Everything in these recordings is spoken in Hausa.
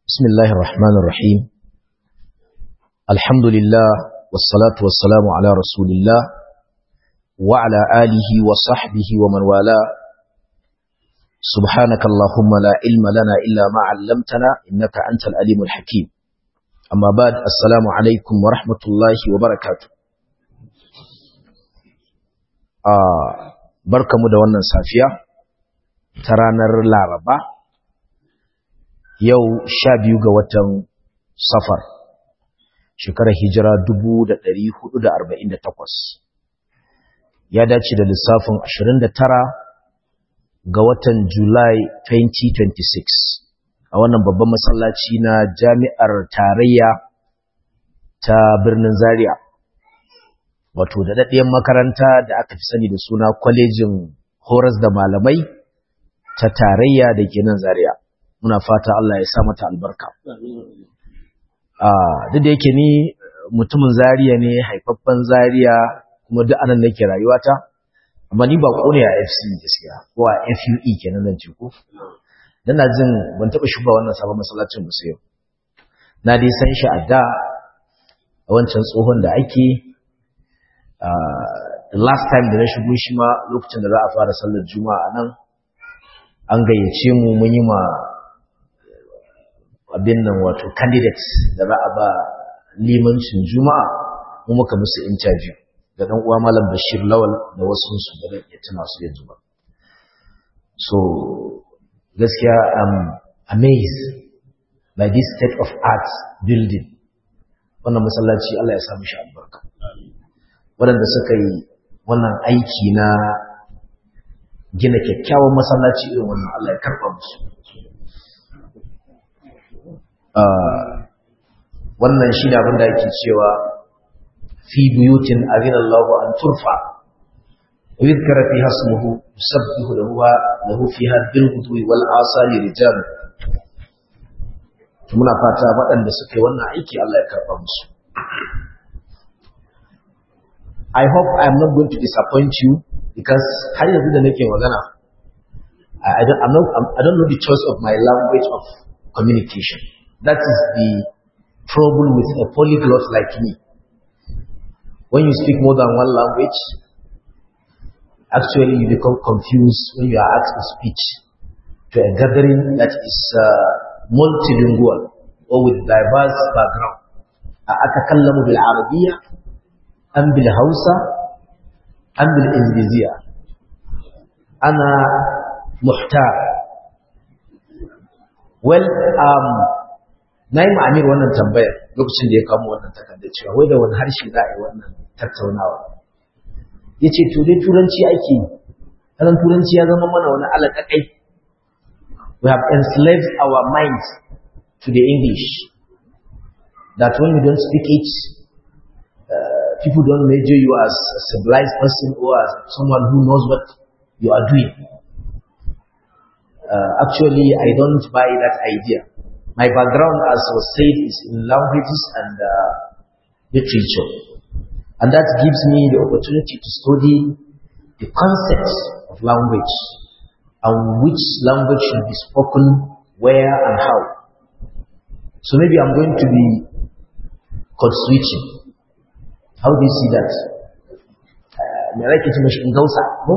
بسم الله الرحمن الرحيم الحمد لله والصلاة والسلام على رسول الله وعلى آله وصحبه ومن والاه سبحانك اللهم لا علم لنا إلا ما علمتنا إنك أنت الأليم الحكيم أما بعد السلام عليكم ورحمة الله وبركاته آه بركة مدونة صافية ترانا العربة yau sha biyu ga watan safar shekarar hijira dubu da ɗari hudu da arba'in da takwas ya dace da lissafin ashirin da tara ga watan julai 2026 a wannan babban masallaci na jami'ar tarayya ta birnin zaria wato da daɗaɗɗiyar makaranta da aka fi sani da suna kwalejin horas da malamai ta tarayya da ke nan zaria muna fata Allah ya sa mata albarka. Duk da yake ni mutumin Zaria ne haifaffen Zaria kuma duk anan nake rayuwata, amma ni ba ne a FC gaskiya ko a FUE kenan zan ce ko. Dan na jin ban taɓa shuba wannan sabon masallacin musu yau. Na dai san shi a da a wancan tsohon da ake the last time da na shigo shi ma lokacin da za a fara sallar juma'a nan an gayyace mu mun yi ma abin nan wato candidates da za a ba limancin juma'a mu muka musu interview da dan uwa malam Bashir Lawal da wasu su da ya tuna su yanzu ba so gaskiya am amazed by this state of art building wannan masallaci Allah ya sa mishi albarka waɗanda suka yi wannan aiki na gina kyakkyawan masallaci irin wannan Allah ya karɓa musu wannan shi ne abin da ake cewa fi buyutin azina Allah an turfa wa yadhkara fiha ismuhu yusabbihu lahu lahu fiha bil ghudwi wal asali rijal to muna fata waɗanda suka yi wannan aiki Allah ya karɓa musu I hope I am not going to disappoint you because har yanzu da nake magana I don't, I'm not, I'm, I don't know the choice of my language of communication. That is the trouble with a polyglot like me. When you speak more than one language, actually you become confused when you are asked to speak to a gathering that is uh, multilingual or with diverse background. أتكلم بالعربية أم بالهوسة أم بالإنجليزية أنا محتار well um, na yi ma'amir wannan tambayar lokacin da ya kamo wannan takardar cewa wai da wani harshe za a yi wannan tattaunawa ya ce to dai turanci ake yi kanan turanci ya zama mana wani alaƙaƙai we have enslaved our minds to the english that when you don't speak it uh, people don't measure you as a civilized person or as someone who knows what you are doing uh, actually I don't buy that idea my background, as was said, is in languages and uh, literature. And that gives me the opportunity to study the concepts of language and which language should be spoken where and how. So maybe I'm going to be code switching. How do you see that? Me like it much in Gausa, no?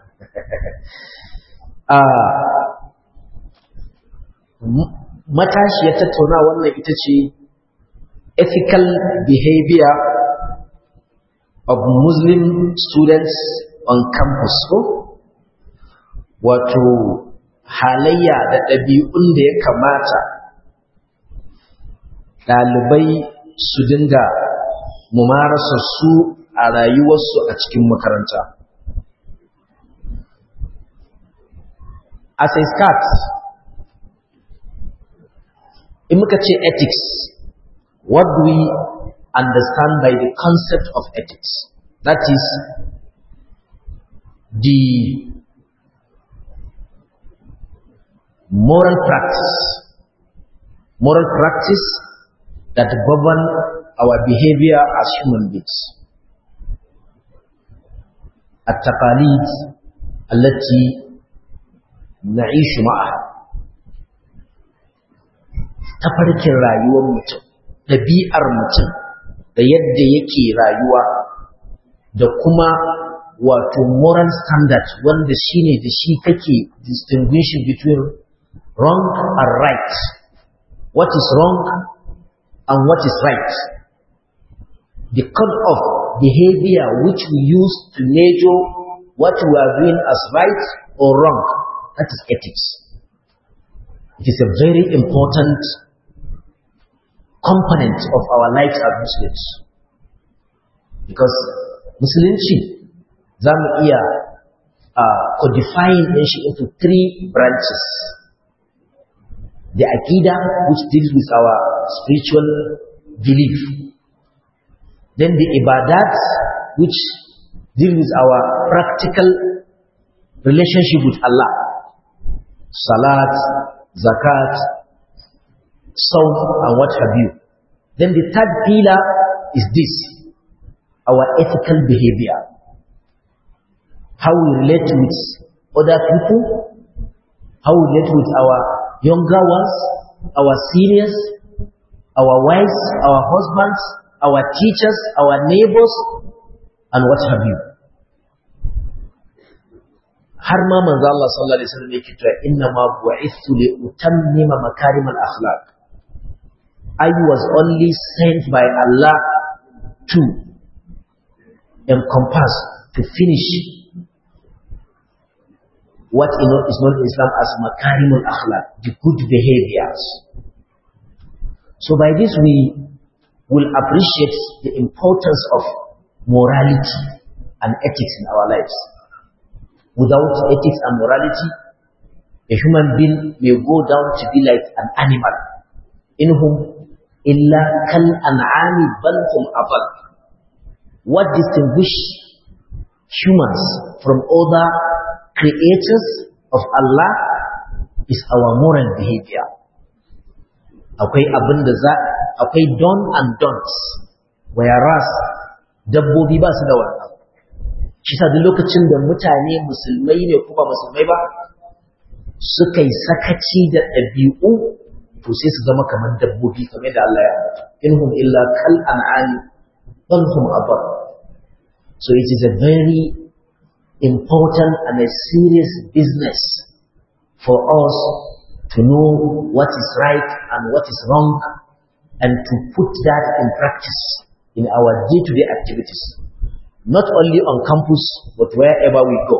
uh, matashiyar tattauna wannan ita ce ethical behavior of Muslim students on campus ko wato halayya da ɗabi'un da ya kamata ɗalibai su dinga mumarasa su a rayuwarsu a cikin makaranta as a start in muka ce ethics what do we understand by the concept of ethics that is the moral practice moral practice that govern our behavior as human beings التقاليد التي نعيش معها tafarkin rayuwar mutum ɗabi'ar mutum da yadda yake rayuwa da kuma wato moral standard wanda shine da shi kake distinguishing between wrong and right what is wrong and what is right the code of behavior which we use to measure what we are doing as right or wrong that is ethics it is a very important component of our lives as Muslims because musulunci za mu iya uh, codifying ɗin shi into three branches the akida which deals with our spiritual belief then the ibadat which deal with our practical relationship with Allah salat zakat Saum and what have you. Then the third pillar is this, our ethical behavior. How we relate with other people, how we relate with our younger ones, our seniors, our wives, our husbands, our teachers, our neighbors, and what have you. har ma manzo Allah sallallahu alaihi wasallam yake cewa inna ma bu'ithu li utammima makarimal akhlaq I was only sent by Allah to encompass, to finish what is known in Islam as makarimul akhlaq, the good behaviors. So by this we will appreciate the importance of morality and ethics in our lives. Without ethics and morality, a human being may go down to be like an animal in whom illa kal an'ami bal hum abal what distinguish humans from other creators of Allah is our moral behavior akwai abin da za akwai don and don'ts whereas dabbobi ba su da wannan shi sa duk lokacin da mutane musulmai ne kuma musulmai ba suka yi sakaci da ɗabi'u to sai su zama kamar dabbobi kamar da Allah ya ambata inhum illa kal an'ami bal hum abad so it is a very important and a serious business for us to know what is right and what is wrong and to put that in practice in our day-to-day activities not only on campus but wherever we go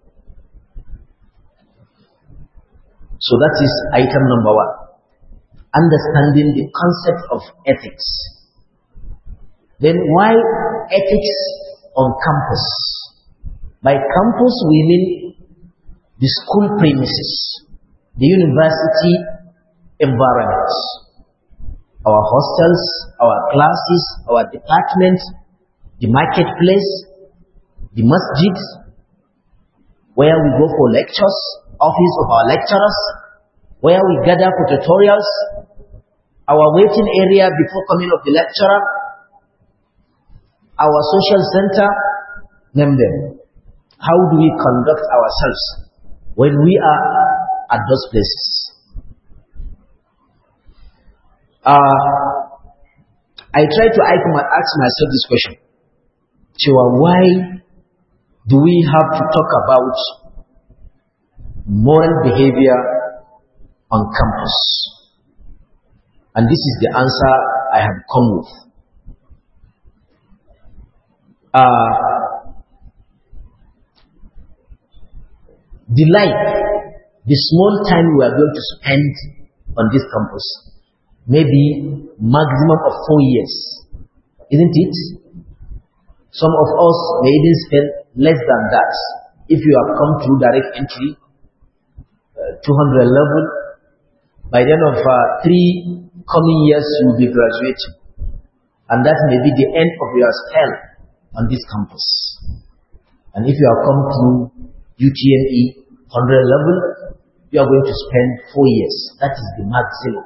so that is item number one understanding the concept of ethics. Then why ethics on campus? By campus we mean the school premises, the university environment, our hostels, our classes, our departments, the marketplace, the masjid, where we go for lectures, office of our lecturers, where we gather for tutorials, our waiting area before coming of the lecturer, our social center, name them. How do we conduct ourselves when we are at those places? Uh, I try to ask myself this question. Chiwa, why do we have to talk about moral behavior on campus? And this is the answer I have come with. Uh, the life, the small time we are going to spend on this campus, maybe maximum of four years, isn't it? Some of us may even spend less than that. If you have come through direct entry, uh, 200 level, by the end of uh, three coming years you will be graduating. And that may be the end of your spell on this campus. And if you have come through UTME 100 level, you are going to spend four years. That is the maximum.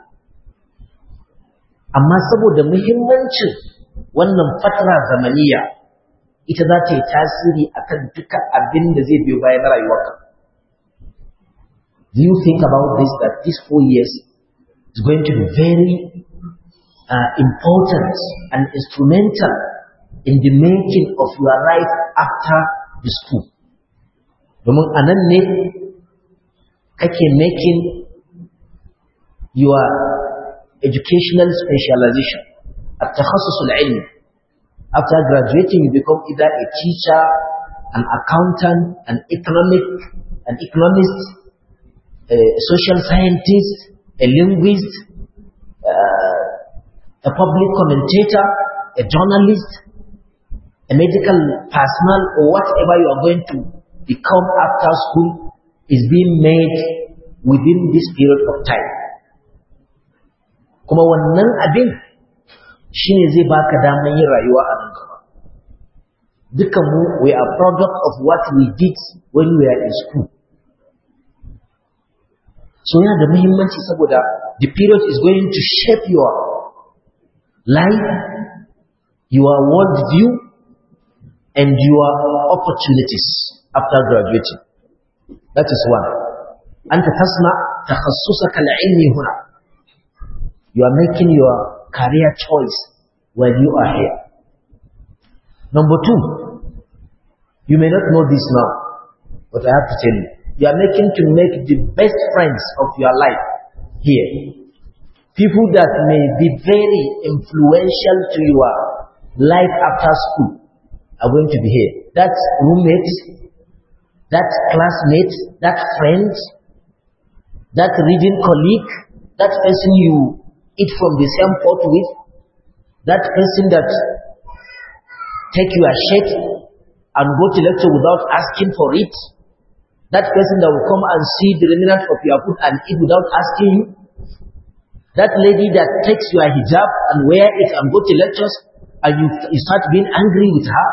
Amma saboda muhimmancin wannan fatara zamaniya ita za ta yi tasiri akan duka abin da zai biyo bayan rayuwarka. Do you think about this that these four years is going to be very uh, important and instrumental in the making of your life after the school. Domin a nan ne kake making your educational specialization at takhassusul ilmi. After graduating, you become either a teacher, an accountant, an economic, an economist, a social scientist, a linguist, uh, a public commentator, a journalist, a medical personnel, or whatever you are going to become after school is being made within this period of time. Kuma wannan abin shi ne zai baka damar yin rayuwa a nan gaba. Dukanmu, we are product of what we did when we are in school. So yana da muhimmanci saboda the period is going to shape your life, your worldview, and your opportunities after graduating. That is one. أنت تصنع تخصصك العلمي هنا. You are making your career choice while you are here. Number two, you may not know this now, but I have to tell you. You are making to make the best friends of your life here. People that may be very influential to your life after school are going to be here. That roommate, that classmate, that friend, that reading colleague, that person you eat from the same pot with, that person that take your shirt and go to lecture without asking for it, that person that will come and see the remnant of your food and eat without asking you, that lady that takes your hijab and wear it and go to lectures and you, you start being angry with her.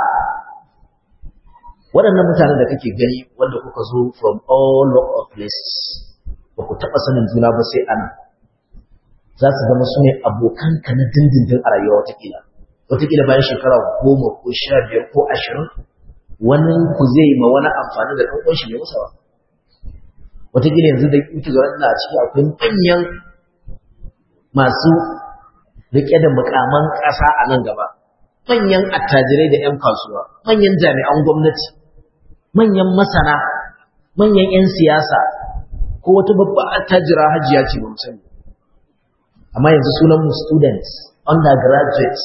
Waɗannan mutanen da kake gani wanda kuka zo from all of places, ba ku taɓa sanin juna ba sai ana, za su zama su ne abokanka na dindindin a rayuwa watakila. Watakila bayan shekara goma ko sha biyar ko ashirin, wani ku zai ma wani amfani da ɗan shi mai masa ba. Watakila yanzu da kuke zuwa ina a ciki akwai manyan masu riƙe da mukaman ƙasa a nan gaba manyan attajirai da 'yan kasuwa manyan jami'an gwamnati manyan masana manyan 'yan siyasa ko wata babba attajira hajiya ce ba sani amma yanzu sunan mu students undergraduates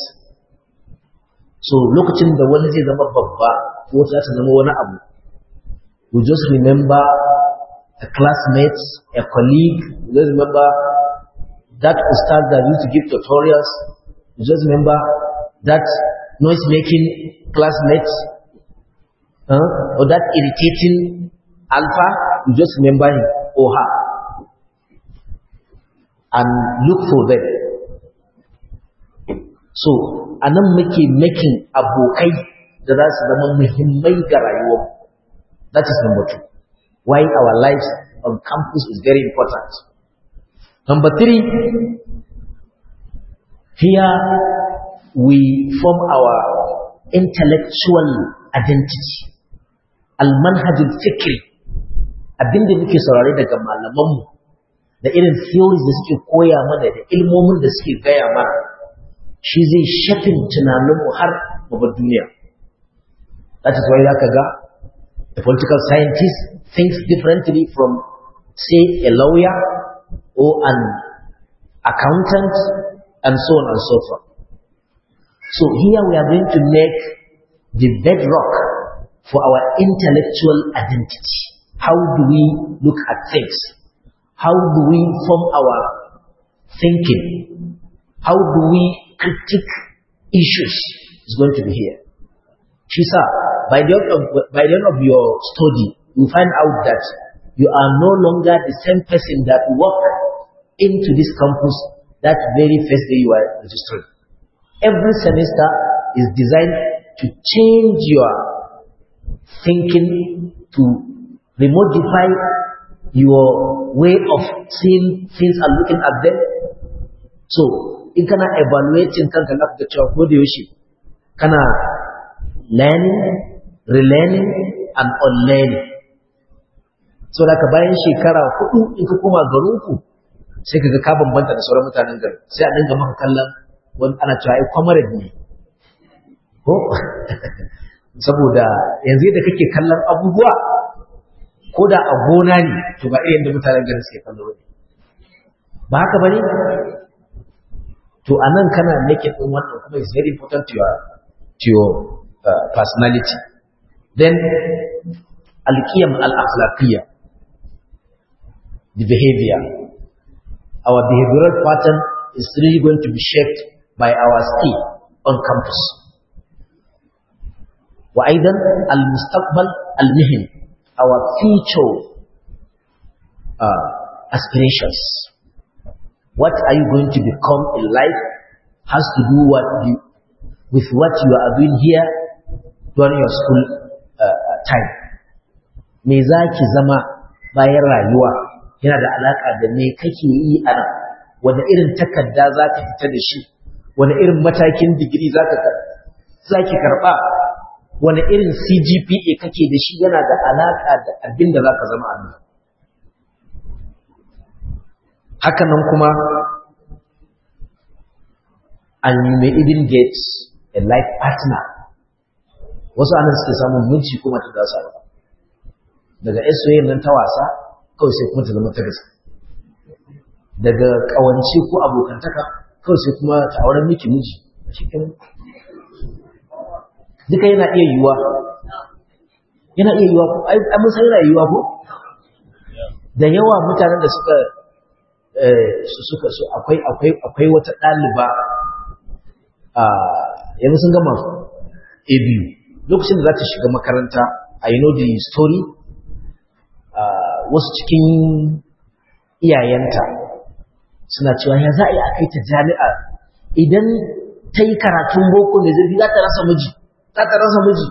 so lokacin da wani zai zama babba ko wata za ta zama wani abu you just remember a classmate a colleague you just remember that ustad that used to give tutorials, you just remember that noise-making classmate, uh, or that irritating alpha, you just remember him or her. And look for them. So, anan muke making abokai da za su zama muhimmai ga rayuwar. That is number two. Why our lives on campus is very important. Number three, here we form our intellectual identity. Al-manhajul fikri, abinda muke saurare daga malamanmu da irin theories da suke koya mana da ilmomin da suke gaya mana, shi zai shafin tunaninmu har babbar duniya. That is why zaka ga a political scientist thinks differently from, say, a lawyer or an accountant and so on and so forth. So here we are going to make the bedrock for our intellectual identity. How do we look at things? How do we form our thinking? How do we critique issues? Is going to be here. Shisa, by the, end of, by the end of your study, you find out that you are no longer the same person that walked into this campus that very first day you are registered. Every semester is designed to change your thinking, to remodify your way of seeing things and looking at them. So, in kana evaluating kanka na da cewa ko da yaushe kana learning, relearning and unlearning. So, daga bayan shekara hudu in ka koma garinku, sai kaga ka bambanta da sauran mutanen gari sai a dinga maka kallon wani ana cewa ai comrade ne ko saboda yanzu da kake kallon abubuwa ko da a gona ne to ba irin da mutanen gari suke kallo ne ba haka bane to anan kana naked din wannan kuma is very important to your to your uh, personality then al-qiyam al-akhlaqiyya the behavior our behavioral pattern is really going to be shaped by our stay on campus وأيضا المستقبل المهني our future uh, aspirations what are you going to become in life has to do what you, with what you are doing here during your school uh, time me za ki zama bayan rayuwa yana da alaƙa da me kake yi a nan wani irin takarda za ka fita da shi wani irin matakin digiri za ki karɓa wani irin cgpa kake da shi yana da alaƙa da abin da za ka zama a nan hakanan kuma and you may even get a life partner wasu anan suke samun miji kuma ta da su daga soyayya nan ta wasa kawai sai kuma ta zama ta gaske daga kawance ko abokantaka kawai sai kuma ta auren miki miji cikin duka yana iya yiwuwa yana iya yiwuwa ko ai mun san yana yiwuwa ko da yawa mutanen da suka su suka su akwai akwai akwai wata ɗaliba a yanzu sun gama a biyu lokacin da za ta shiga makaranta I know the story wasu cikin iyayenta suna cewa ya za a yi a kai ta jami'a idan ta yi karatun boko mai zurfi za ta rasa miji za ta rasa miji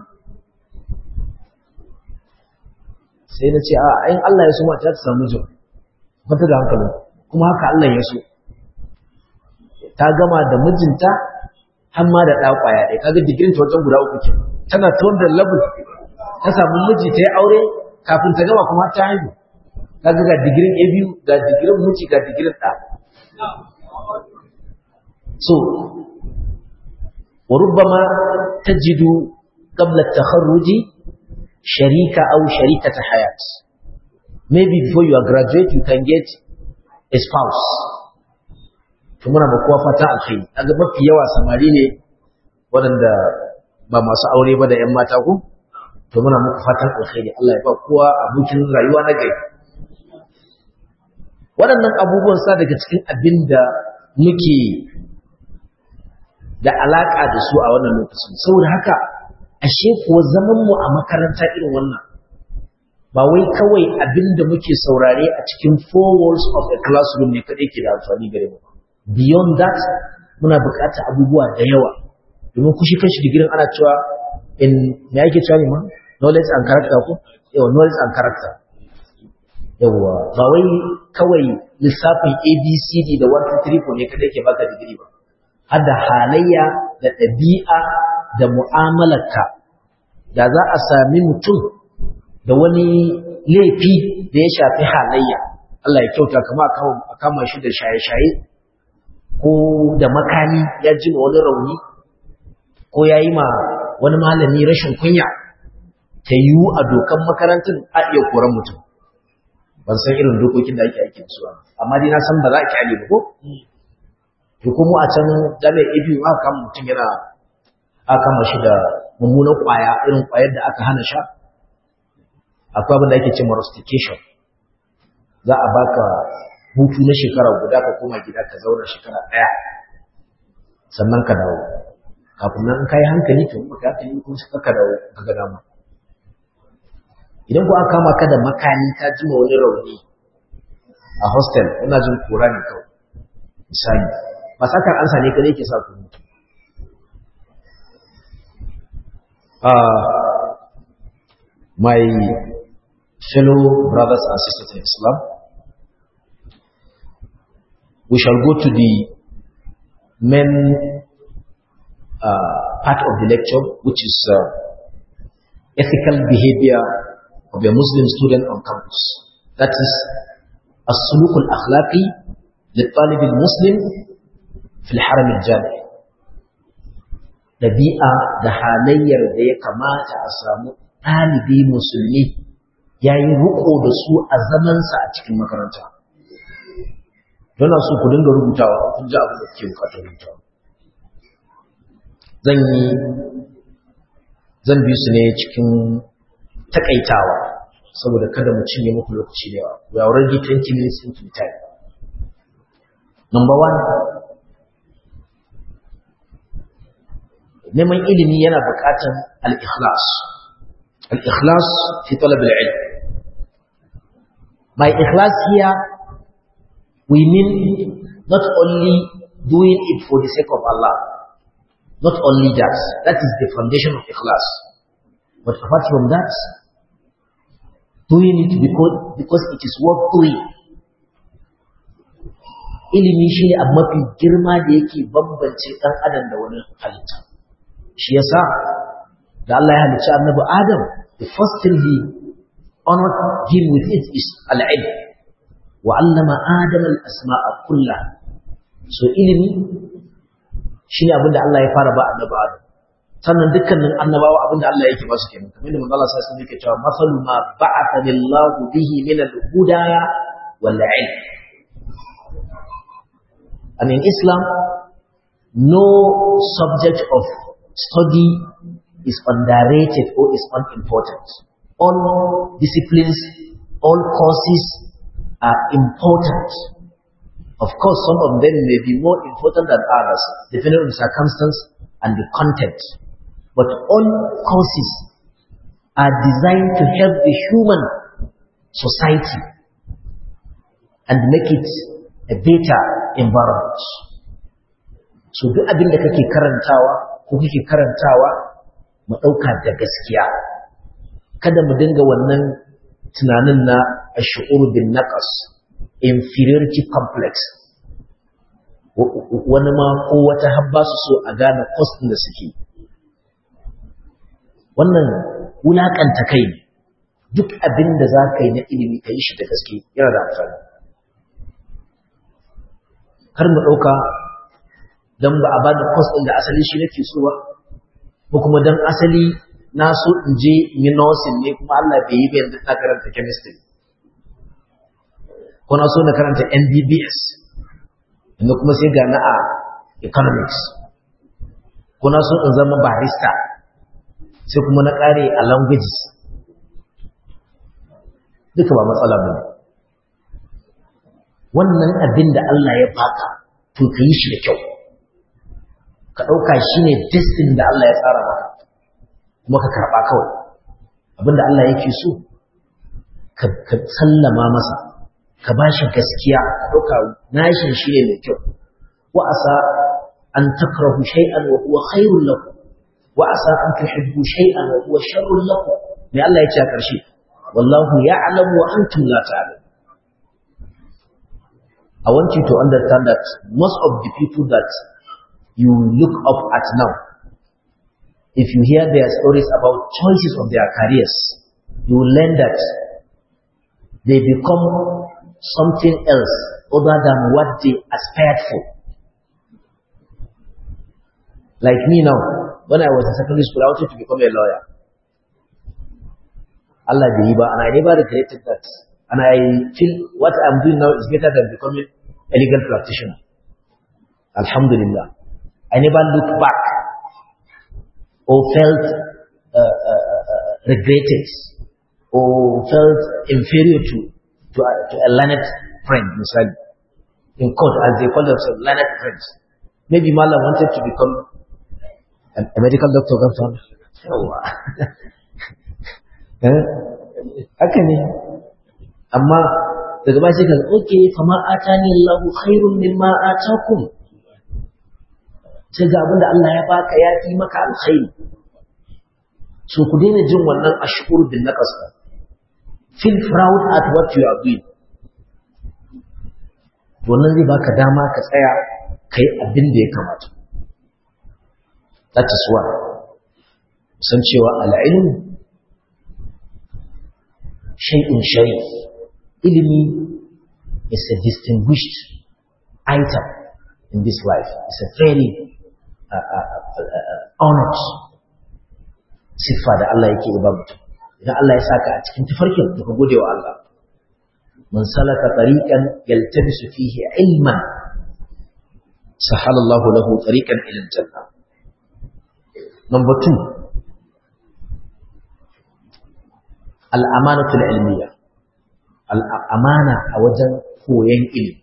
sai na ce a ayin Allah ya so mata ta samu mijin kwanta da hankali kuma haka Allah ya so ta gama da mijinta har ma da ɗa ƙwaya ɗaya kaga digirin ta wajen guda uku ke tana ta wanda level ta samu miji ta yi aure kafin ta gama kuma ta haihu kaga ga digirin A biyu ga digirin miji ga digirin ɗa so وربما تجد قبل التخرج شريكة أو شريكة حياة maybe before you are graduate you can get a spouse to muna ba kowa fata alkhairi kaga mafi yawa samari ne waɗanda ba masu aure ba da ƴan mata ko to muna muku fatan alkhairi Allah ya ba kowa abokin rayuwa na gari waɗannan abubuwan sa daga cikin abin da muke da alaƙa da su a wannan lokacin saboda haka ashe kuwa zaman mu a makaranta irin wannan ba wai kawai abin da muke saurare a cikin four walls of a classroom ne kaɗai ke da amfani gare mu beyond that muna buƙatar abubuwa da yawa domin kushi kanshi digirin ana cewa in me ake cewa ne ma knowledge and character ko yawa knowledge and character yawa ba wai kawai lissafin abcd da 1 2 3 ne kaɗai ke baka digiri ba har da halayya da ɗabi'a da mu'amalarka da za a sami mutum da wani laifi da ya shafi halayya Allah ya kyauta kama a kama shi da shaye-shaye ko da makami ya ji wani rauni ko ya yi ma wani malami rashin kunya ta yiwu a dokan makarantar a iya koran mutum ban san irin dokokin da ake aiki su amma dai na san ba za a kyale ba ko to kuma a can jami'ar ibi aka kama mutum yana aka kama shi da mummunan kwaya irin kwayar da aka hana sha akwai abin da ake ce rustication za a baka hutu na shekara guda ka koma gida ka zauna shekara ɗaya sannan ka dawo kafin nan ka yi hankali to ba ka yi kuma suka ka dawo ka ga dama idan ku aka kama ka da makani ka jima wani rauni a hostel ina jin kora ne kawai misali ba sakar ansa ne kadai ke sa ku mutu my fellow brothers and sisters in Islam, we shall go to the main uh, part of the lecture, which is uh, ethical behavior of a Muslim student on campus. That is, السلوك الأخلاقي للطالب المسلم في الحرم الجامع ɗabi'a da halayyar da ya kamata a samu ɗalibi musulmi ya yi riƙo da su a zamansa a cikin makaranta don su ku dinga rubutawa kun ji abin da kuke bukatar rubutawa zan yi zan bi su ne cikin takaitawa saboda kada mu cinye muku lokaci da yawa we are already 20 minutes into the time number one neman ilimi yana buƙatar al-ikhlas al-ikhlas fi talab al-ilm by ikhlas here we mean not only doing it for the sake of Allah not only that that is the foundation of ikhlas but apart from that doing it because because it is worth doing ilimi shi ne abu mafi girma da yake bambance ɗan adam da wani halitta shi yasa da Allah ya halicci annabi Adam the first thing he honored him with it is al-ilm wa allama Adam al-asma'a kullaha so ilimi shine abin da Allah ya fara ba annabi Adam sannan dukkanin annabawa abin da Allah yake ba su kenan kamar da manzo Allah sai yake cewa masalu ma ba'atha lillahu bihi min al-huda wal ilm and in Islam no subject of study is underrated or is unimportant. All disciplines, all courses are important. Of course, some of them may be more important than others, depending on the circumstance and the content. But all courses are designed to help the human society and make it a better environment. So duk abin da kake karantawa ko kike karantawa mu ɗauka da gaskiya kada mu dinga wannan tunanin na ash'ur bin naqas inferiority complex wani ma ko wata habba su so a gane cost da suke wannan wulakanta kai ne duk abin da za ka yi na ilimi ka yi shi da gaske yana da amfani kar mu ɗauka don ba a bada course ɗin da asali shi nake so ba ko kuma don asali na so in je yi nursing ne kuma Allah bai yi ba yanzu na karanta chemistry ko na so na karanta MBBS inda kuma sai ga na a economics ko na so in zama barista sai kuma na ƙare a languages duka ba matsala ba wannan abin da Allah ya baka to ka yi shi da kyau ka ɗauka shi ne destin da Allah ya tsara maka kuma ka karɓa kawai abinda Allah yake so ka sallama masa ka ba shi gaskiya ka ɗauka nashin shi ne mai kyau wa asa an takrahu shay'an wa huwa khairul lakum wa asa an tuhibbu shay'an wa huwa sharrul lakum me Allah ya ce a ƙarshe wallahu ya'lamu wa antum la ta'lamun I want you to understand that most of the people that you look up at now, if you hear their stories about choices of their careers, you will learn that they become something else other than what they aspired for. Like me now, when I was in secondary school, I wanted to become a lawyer. Allah Jiba, and I never regretted that. And I feel what I'm doing now is better than becoming a legal practitioner. Alhamdulillah. I never looked back or felt uh, uh, uh, regretted or felt inferior to, to, a, to a learned friend, misali. In court, as they call themselves, learned friends. Maybe Mala wanted to become a, a medical doctor, Gafan. Haka ne. Amma daga ba sai ka okay fa ma atani Allahu khairun mimma atakum sai ga abinda Allah ya baka ya fi maka alkhairi so ku daina jin wannan ashkur bin naqas feel proud at what you are doing wannan zai baka dama ka tsaya kai abin da ya kamata that is why san cewa al'ilm shay'un sharif ilimi is a distinguished item in this life. It's a very uh, uh, uh, honored siffa da Allah yake ba mutum. Idan Allah ya saka a cikin tafarkin da ka gode wa Allah. Man salaka tariqan yaltamisu fihi ilman sahalallahu lahu tariqan ila janna. Number two, al'amanatul ilmiya. Al'amana a wajen koyon ilimi.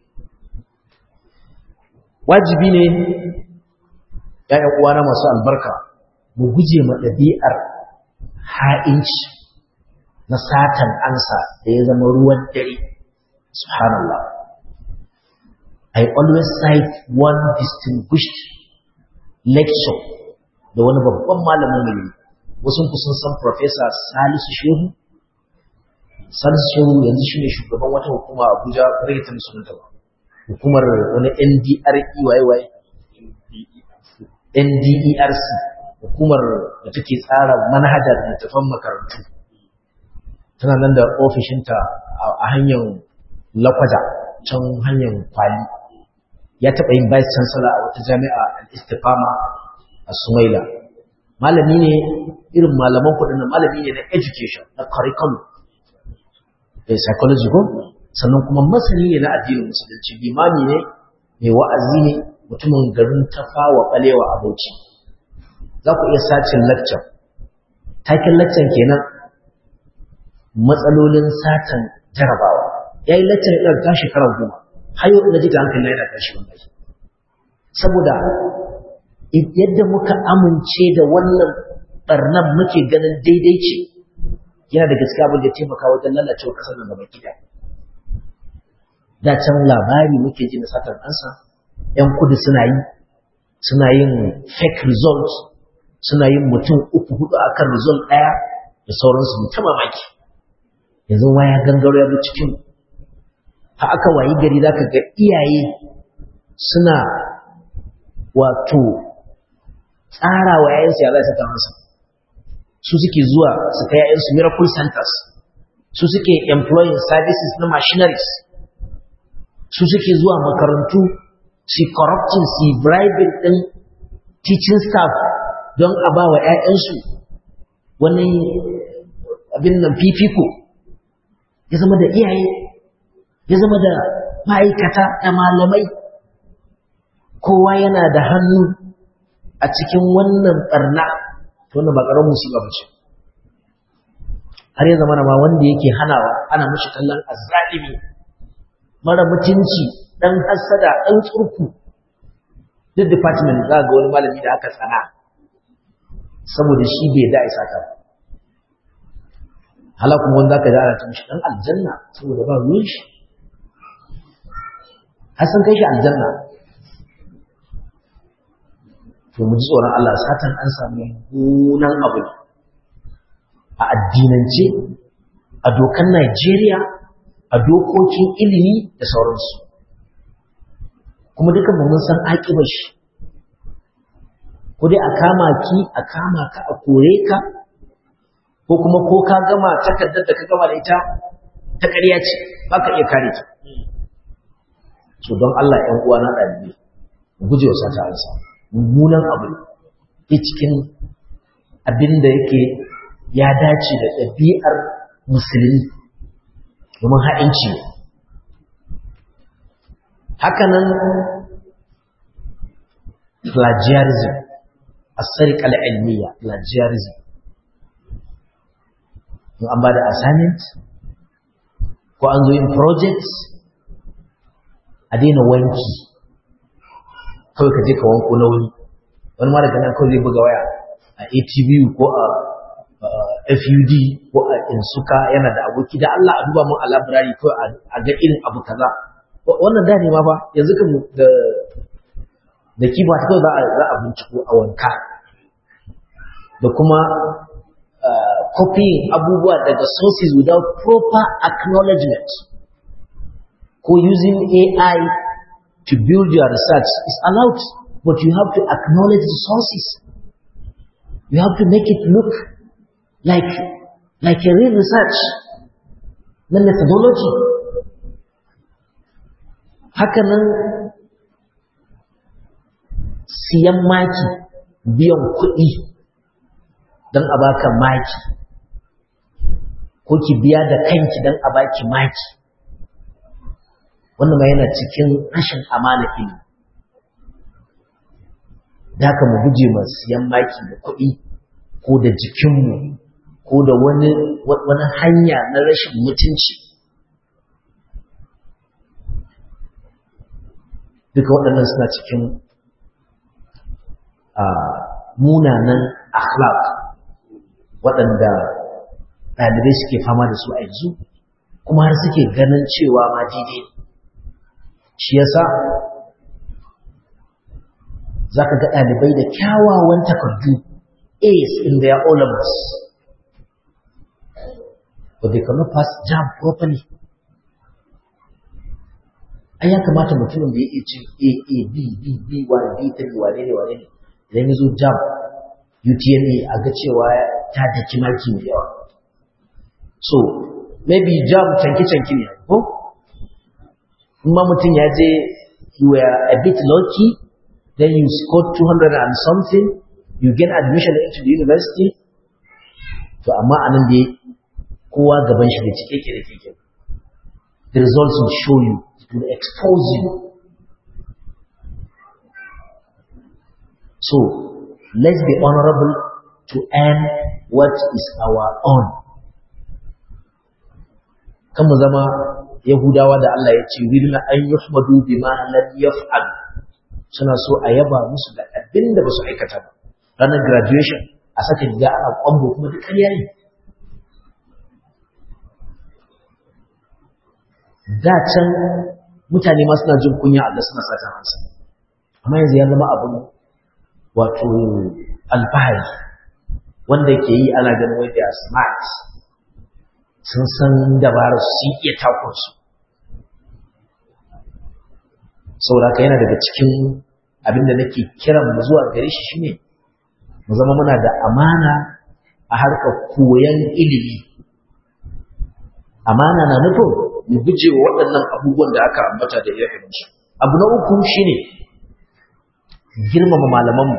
wajibi ne ‘ya'yan uwana masu albarka mu guje ma ɗabi'ar ha'inci na satan ansa da ya zama ruwan dare subhanallah I always cite one distinguished lecture da wani babban malamin mai wasu kusan san Professor Salisu Shehu Salisu Shehu yanzu shine shugaban wata hukuma Abuja bai ta musulunta ba hukumar wani NDREYY NDERC hukumar da take tsara manhajar littafan makarantu tana nan da ofishinta a hanyar lakwaja can hanyar kwali ya taɓa yin vice chancellor a wata jami'a al-istifama a sumaila malami ne irin malaman kudin malami ne na education na curriculum da psychology ko sannan kuma masani ne na addinin musulunci limami ne mai wa'azi ne mutumin garin tafawa balewa a bauchi za ku iya sacin lecture taken lecture kenan matsalolin satan jarabawa ya yi lecture ɗin ta shekarar goma har yau na ji ta hankali yana tashi wannan saboda yadda muka amince da wannan barnan muke ganin daidai ce yana da gaskiya abin da taimaka wajen lalacewa ƙasar nan gaba gida da can labari muke ji na satar ɗansa ‘yan kudu suna yi suna yin fake results suna yin mutum uku hudu a kan result ɗaya da sauransu ta mamaki yanzu ma ya gangaro ya bi cikin ha aka wayi gari za ka ga iyaye suna wato tsara wa yayansu ya za su ta masa su suke zuwa su kai yayansu miracle centers su suke employing services na machineries su suke zuwa makarantu su corrupting su bribing din teaching staff don a ba wa 'ya'yansu wani abin nan fifiko ya zama da iyaye ya zama da ma'aikata da malamai kowa yana da hannu a cikin wannan barna to wannan ba ƙaramin musiba ba ce har ya zama ma wanda yake hanawa ana mashi kallon azzalimi mara mutunci dan hasada dan tsurku duk department za ga wani malami da aka tsana saboda shi bai da isa ka hala kuma wanda ka jara ta mishi dan aljanna saboda ba ruwan shi har san kai shi aljanna to mu ji tsoron Allah satan an samu gunan abu a addinance a dokan Najeriya a dokokin ilimi da sauransu kuma dukan mun san aƙibar shi ko dai a kama ki a kama ka a kore ka ko kuma ko ka gama takardar da ka gama da ita ta ƙarya ce ba ka iya kare ta so don Allah ‘yan uwa na ɗalibi guje wa sata ansa mummunan abu ne cikin abin da yake ya dace da ɗabi'ar musulmi domin ha'inci ne hakanan plagiarism asarikal ilmiya plagiarism in an ba da assignment ko an zo yin project a daina wanki kawai ka je ka wanko na wani wani ma daga nan kawai zai buga waya a atbu ko a fud ko a insuka yana da aboki da allah a duba mun a labirari kawai a ga irin abu kaza wannan da ne ma ba yanzu kan da da kiba ta kawai za a binciko a wanka da kuma copying abubuwa daga sources without proper acknowledgement ko using AI to build your research is allowed but you have to acknowledge the sources you have to make it look like like a real research na methodology hakanan siyan maki biyan kuɗi don a baka maki ko ki biya da kanki don a baki maki wannan ma yana cikin rashin amana ilimi da haka mu guje ma siyan maki da kuɗi ko da jikinmu ko da wani wani hanya na rashin mutunci duka waɗannan suna cikin munanan akhlaq waɗanda ɗalibai suke fama da su a yanzu kuma har suke ganin cewa ma daidai shi yasa za ka ga ɗalibai da kyawawan takardu A's in their O levels but they cannot pass jam properly ai ya kamata mutumin da ya iya cin A A B B B wane B ta wane ne wane ne idan ya zo jam UTME a ga cewa ta daki maki mai yawa so maybe jam canki-canki ne ko in ma mutum ya je you were a bit lucky then you scored 200 and something you get admission into the university to amma anan da kowa gaban shi da cike ke da keke the results will show you it will expose you so let's be honorable to earn what is our own kan mu zama yahudawa da Allah ya ce wirna an yuhmadu bima lam yaf'al suna so a yaba musu da abin da ba su aikata ba ranar graduation a saka riga ana kwambo kuma duk ƙarya ne da can mutane ma suna jin kunya Allah suna satan hansa amma yanzu ya zama abin wato alfahari wanda ke yi ana ganin wai they smart sun san dabarar su iya takunsu saboda haka yana daga cikin abinda nake kiran mu zuwa gare shi shine mu zama muna da amana a harkar koyon ilimi amana na nufin mu guje wa waɗannan abubuwan da aka ambata da irin su abu na uku shine girmama malamanmu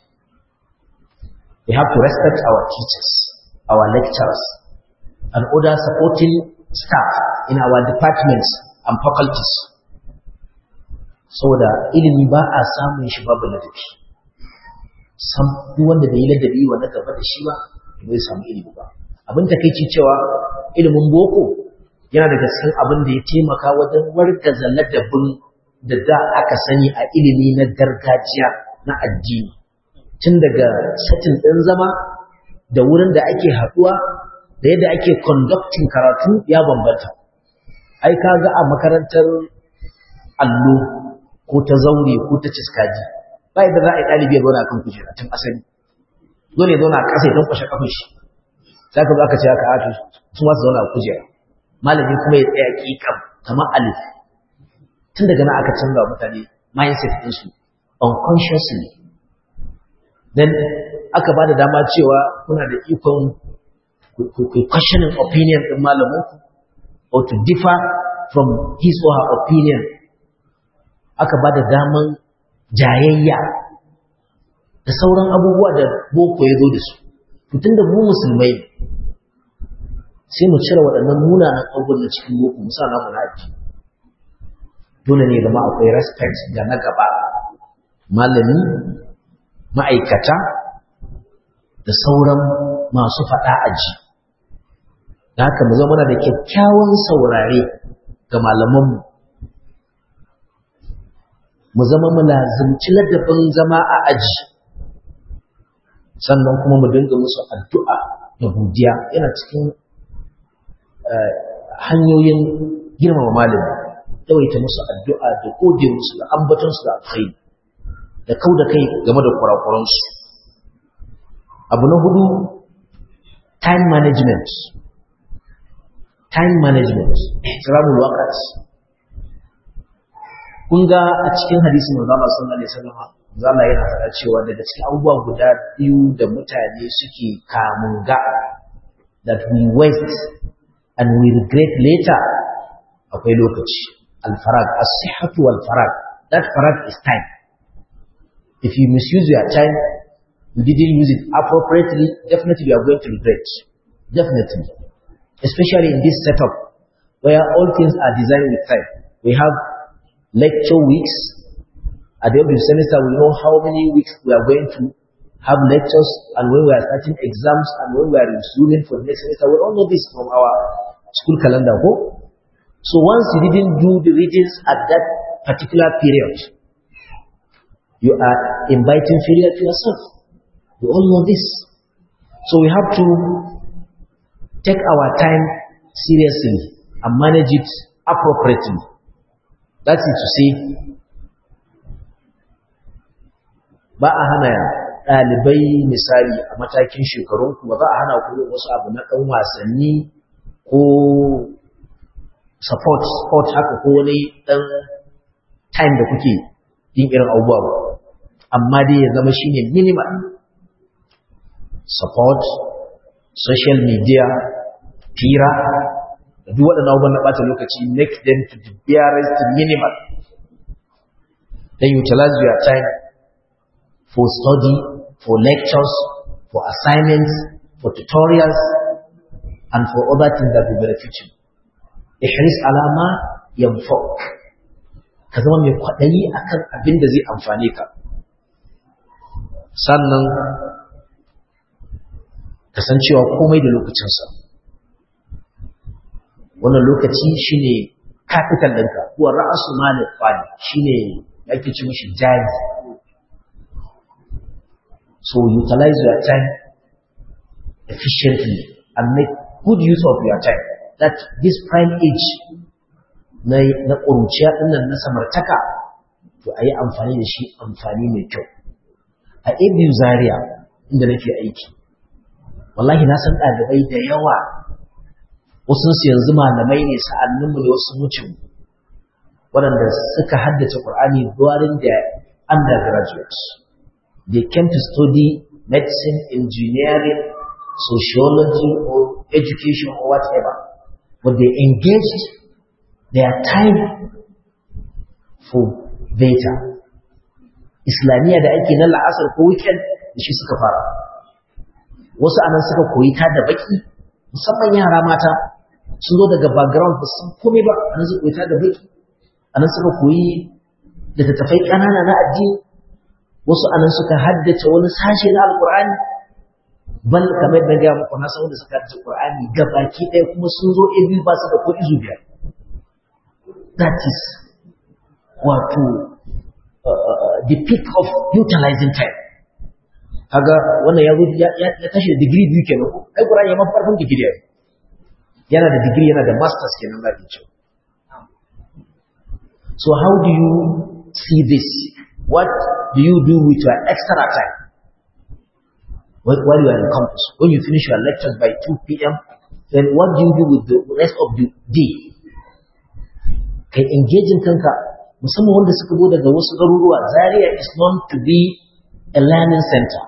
we have to respect our teachers our lecturers and other supporting staff in our departments and faculties saboda ilimi ba a samun shi babu ladabi sam duk wanda bai yi ladabi wa na gaba da shi ba bai samu ilimi ba abin takeici cewa ilimin boko yana daga cikin abin da ya taimaka wajen wargaza ladabin da da aka sani a ilimi na gargajiya na addini tun daga satin ɗin zama da wurin da ake haɗuwa da yadda ake conducting karatu ya bambanta ai kaga a makarantar allo ko ta zaure ko ta ciskaji ba yadda za a yi ɗalibi ya zauna kan kujera tun asali dole ya zauna a ƙasa ya tankwashe kafin shi sai ka zo aka ce haka a su ma su zauna a kujera malami kuma ya tsaya ƙiƙam kamar alif tun daga nan aka canza wa mutane mindset ɗinsu unconsciously then aka ba da dama cewa kuna da ikon ku questioning opinion ɗin malaminku or to differ from his or her opinion aka ba da daman jayayya da sauran abubuwa da boko ya zo da su tun da mu musulmai sai mu cire waɗannan munanan abubuwan da cikin boko mu sa namu na addini dole ne zama akwai respect ga na gaba malami ma'aikata da sauran masu faɗa aji da haka mu zama da kyakkyawan saurare ga malamanmu mu zama mu lazimci ladabin zama a aji sannan kuma mu dinga musu addu'a da godiya yana cikin hanyoyin girmama malami yawaita musu addu'a da gode musu da ambatonsu da alkhairi da kau da kai game da kurakuransu abu na hudu time management time management ihtiramul waqt kun ga a cikin hadisin manzo Allah sallallahu alaihi wasallam zalla yana faɗa cewa daga cikin abubuwa guda biyu da mutane suke kamun ga that we waste and we regret later akwai lokaci al-farag as-sihhatu wal farag that farag is time If you misuse your time, you didn't use it appropriately, definitely you are going to regret. Definitely. Especially in this setup where all things are designed with time. We have lecture weeks. At the end of the semester, we know how many weeks we are going to have lectures and when we are starting exams and when we are resuming for the next semester. We all know this from our school calendar. Go. So once you didn't do the readings at that particular period, you are inviting failure to yourself. We all know this. So we have to take our time seriously and manage it appropriately. That is to say, ba a hana ɗalibai misali a matakin shekarunku ba za a hana ku wasu abu na ɗan wasanni ko support sport haka ko wani ɗan time da kuke yin irin abubuwa ba amma dai ya zama shine minimal support social media fira da duk waɗannan abubuwan na ɓata lokaci make them to the barest minimal then utilize your time for study for lectures for assignments for tutorials and for other things that will benefit you ihris alama yanfa'uk ka zama mai kwaɗayi akan abin da zai amfane ka sannan kasancewa komai da lokacinsa wannan lokaci shine capital ɗinka kuwa ra'asu malin fadi shine ake ci mishi jari so utilize your time efficiently and make good use of your time that this prime age na na ƙuruciya ɗinnan na samartaka to a yi amfani da shi amfani mai kyau a abu zaria inda nake aiki wallahi na san ɗalibai da yawa wasu su yanzu malamai ne sa'anninmu ne wasu mucin waɗanda suka haddace Qur'ani during their undergraduates they came to study medicine engineering sociology or education or whatever but they engaged their time for data islamiyya da ake na la'asar ko weekend da shi suka fara wasu anan suka koyi ta da baki musamman yara mata sun zo daga background ba sun kome ba anan suka koyi ta da baki anan suka koyi da tattafai ƙanana na addini wasu anan suka haddace wani sashe na alkur'ani bal kamar da gaya muku na san wanda suka haddace qur'ani gabaki ɗaya kuma sun zo ebi ba su da ko izu biyar that is wato the peak of utilizing time kaga wannan ya ya tashi da digiri biyu kenan ko ai Qur'ani ya mafi farkon digiri yana da digiri yana da masters kenan za ki ce so how do you see this what do you do with your extra time while you are in campus when you finish your lectures by 2 p.m then what do you do with the rest of the day kai engaging kanka musamman wanda suka zo daga wasu garuruwa Zaria is known to be a learning center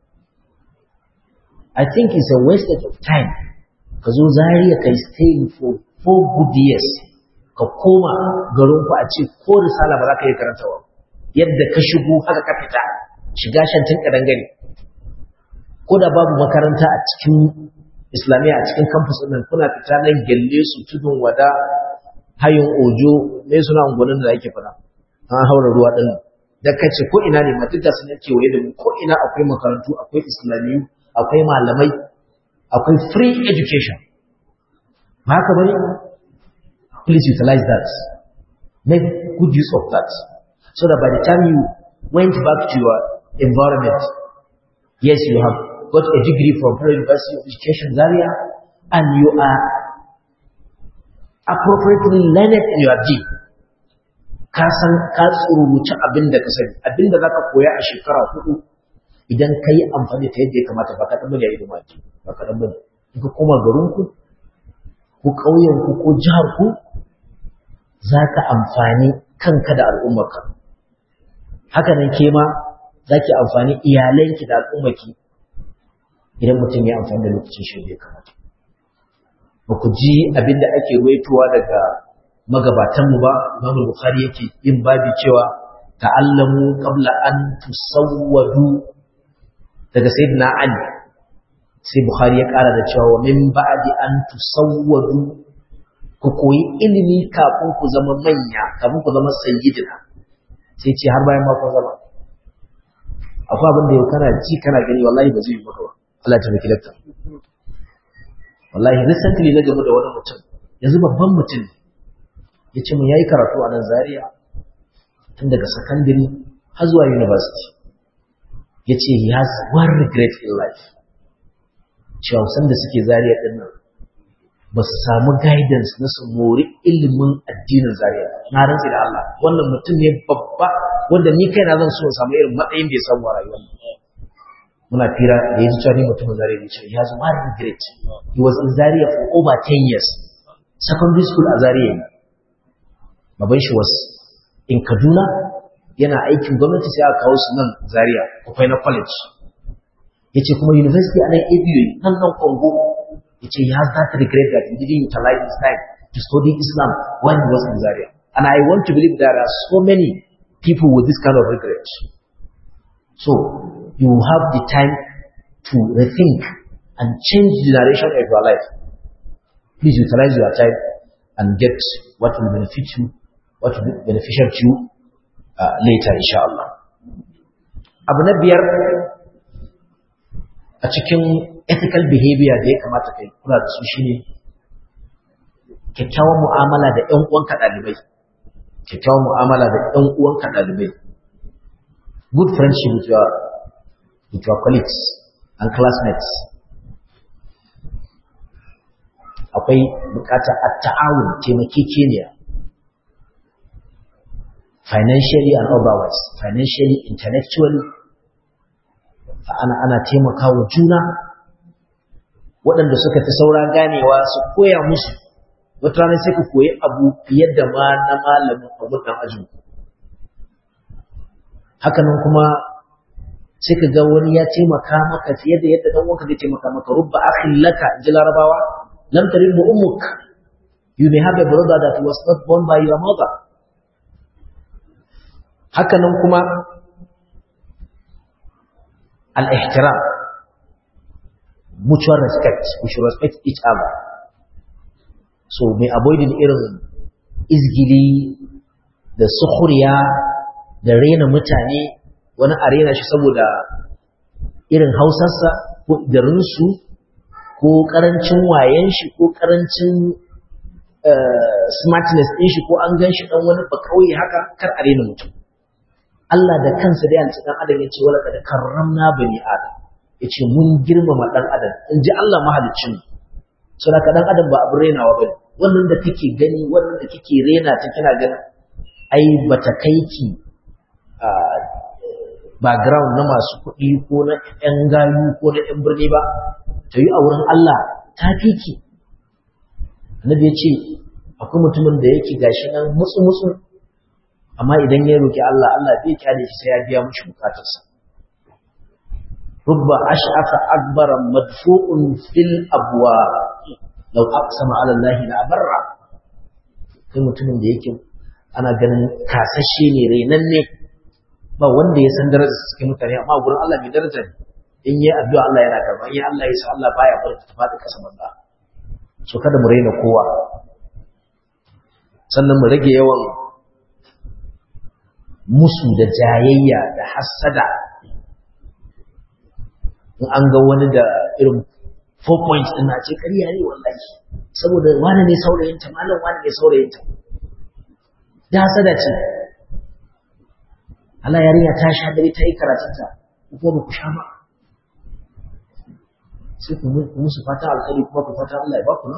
I think it's a wastage of time ka zo Zaria kai staying for four good years ka koma garin ku a ce ko risala ba za ka yi karantawa yadda ka shigo haka ka fita shiga shantin kadangare ko da babu makaranta a cikin islamiyya a cikin campus ɗin kuna fita nan gelle su tudun wada hayin ojo ne suna unguwannin da ake fada an haura ruwa ɗin da kace ko ina ne ma duka sun yake waye da mu ko ina akwai makarantu akwai islamiyu akwai malamai akwai free education ba haka bane please utilize that make good use of that so that by the time you went back to your environment yes you have got a degree from Federal University of Education Zaria and you are appropriately learned in your deed ka san ka tsururuci abin da ka sani abin da zaka koya a shekara hudu idan ka yi amfani ta yadda ya kamata ba ka ɗan bane a yi maki ba ka ɗan bane in ka koma garinku ko ƙauyenku ko jiharku za ka amfani kanka da al'ummarka haka nan ke ma za ki amfani iyalanki da al'ummarki idan mutum ya amfani da lokacin shi da ya kamata ba ku ji abin da ake ruwaitowa daga magabatanmu ba Imam Bukhari yake yin babi cewa ta'allamu qabla an tusawwadu daga sayyidina ali sai bukhari ya kara da cewa wa min ba'di an tusawwadu ku koyi ilimi kafin ku zama manya kafin ku zama sayyidina sai ce har bayan ma ku zama akwai abin da yau kana ji kana gani wallahi ba zai yi maka ba Allah ta miki lakta wallahi recently na game da wani mutum yanzu babban mutum ya ce mun yayi karatu a nan Zaria tun daga secondary har zuwa university ya ce he has one regret in life cewa san da suke Zaria din nan ba su samu guidance na su mori ilimin addinin Zaria na rantsi da Allah wannan mutum ne babba wanda ni kaina zan so in samu irin matsayin da ya samu a rayuwar muna fira da ya ji cewa ni mutumin Zaria ne cewa he has one regret he was in Zaria for over 10 years secondary school a Zaria ne baban shi was in Kaduna yana aikin gwamnati sai aka kawo su nan Zaria Kufai na college yace kuma university a nan ABU nan nan Congo yace he has that regret that he didn't utilize his time to study Islam when he was in Zaria and I want to believe there are so many people with this kind of regret so you have the time to rethink and change the direction of your life please utilize your time and get what will benefit you what will be beneficial to you uh, later inshallah abu na biyar a cikin ethical behavior da ya kamata kai kula da su shine kyakkyawan mu'amala da ƴan uwanka ɗalibai kyakkyawan mu'amala da ƴan uwanka ɗalibai good friendship with your with your colleagues and classmates akwai bukata a ta'awun taimakekeniya financially and otherwise financially intellectually ana ana taimaka wa juna waɗanda suka fi saura ganewa su koya musu wata rana sai ka koyi abu fiye da ma na malamin abu ɗan ajin hakanan kuma sai ka ga wani ya taimaka maka fiye da yadda ɗan wanka zai taimaka maka rubba akhin laka in ji larabawa lam tarimmu ummuk you may have a brother that was not born by your mother hakanan kuma al-ihtiram mutual respect we should respect each other so may avoiding irin izgili da sukhriya da rena mutane wani a rena shi saboda irin hausarsa ko garinsu ko karancin wayen shi ko karancin smartness ɗin shi ko an gan shi ɗan wani ba kauye haka kar a rena mutum Allah da kansa da yanci ɗan adam ya ce wala da karramna bani adam ya ce mun girmama ɗan adam in ji Allah mahaliccin so da ɗan adam ba abin renawa ba ne wannan da kake gani wannan da kike rena ta kina ganin ai bata kai ki background na masu kuɗi ko na ƴan gayu ko na ƴan birni ba ta yi a wurin Allah ta fi ki annabi ya ce akwai mutumin da yake gashi nan mutsu mutsu amma idan ya roki Allah Allah bai kyale shi sai ya biya mishi bukatarsa rubba ash'afa akbara madfu'un fil abwa law aqsama ala Allah la barra kai mutumin da yake ana ganin kasashe ne renanne ba wanda ya san darajar cikin mutane amma gurin Allah mai daraja ne in yi addu'a Allah yana karba in Allah ya sa Allah baya bar ta faɗi kasa banza so kada mu raina kowa sannan mu rage yawan musu da jayayya da hassada in an ga wani da irin four points din na ce ƙarya ne wallahi saboda wani ne saurayinta malam wani ne saurayinta da hasada ce Allah yarinya ta sha dare ta yi karatunta ko ba ku sha ba sai ku musu fata alkhairi kuma ku fata Allah ya ba ku nan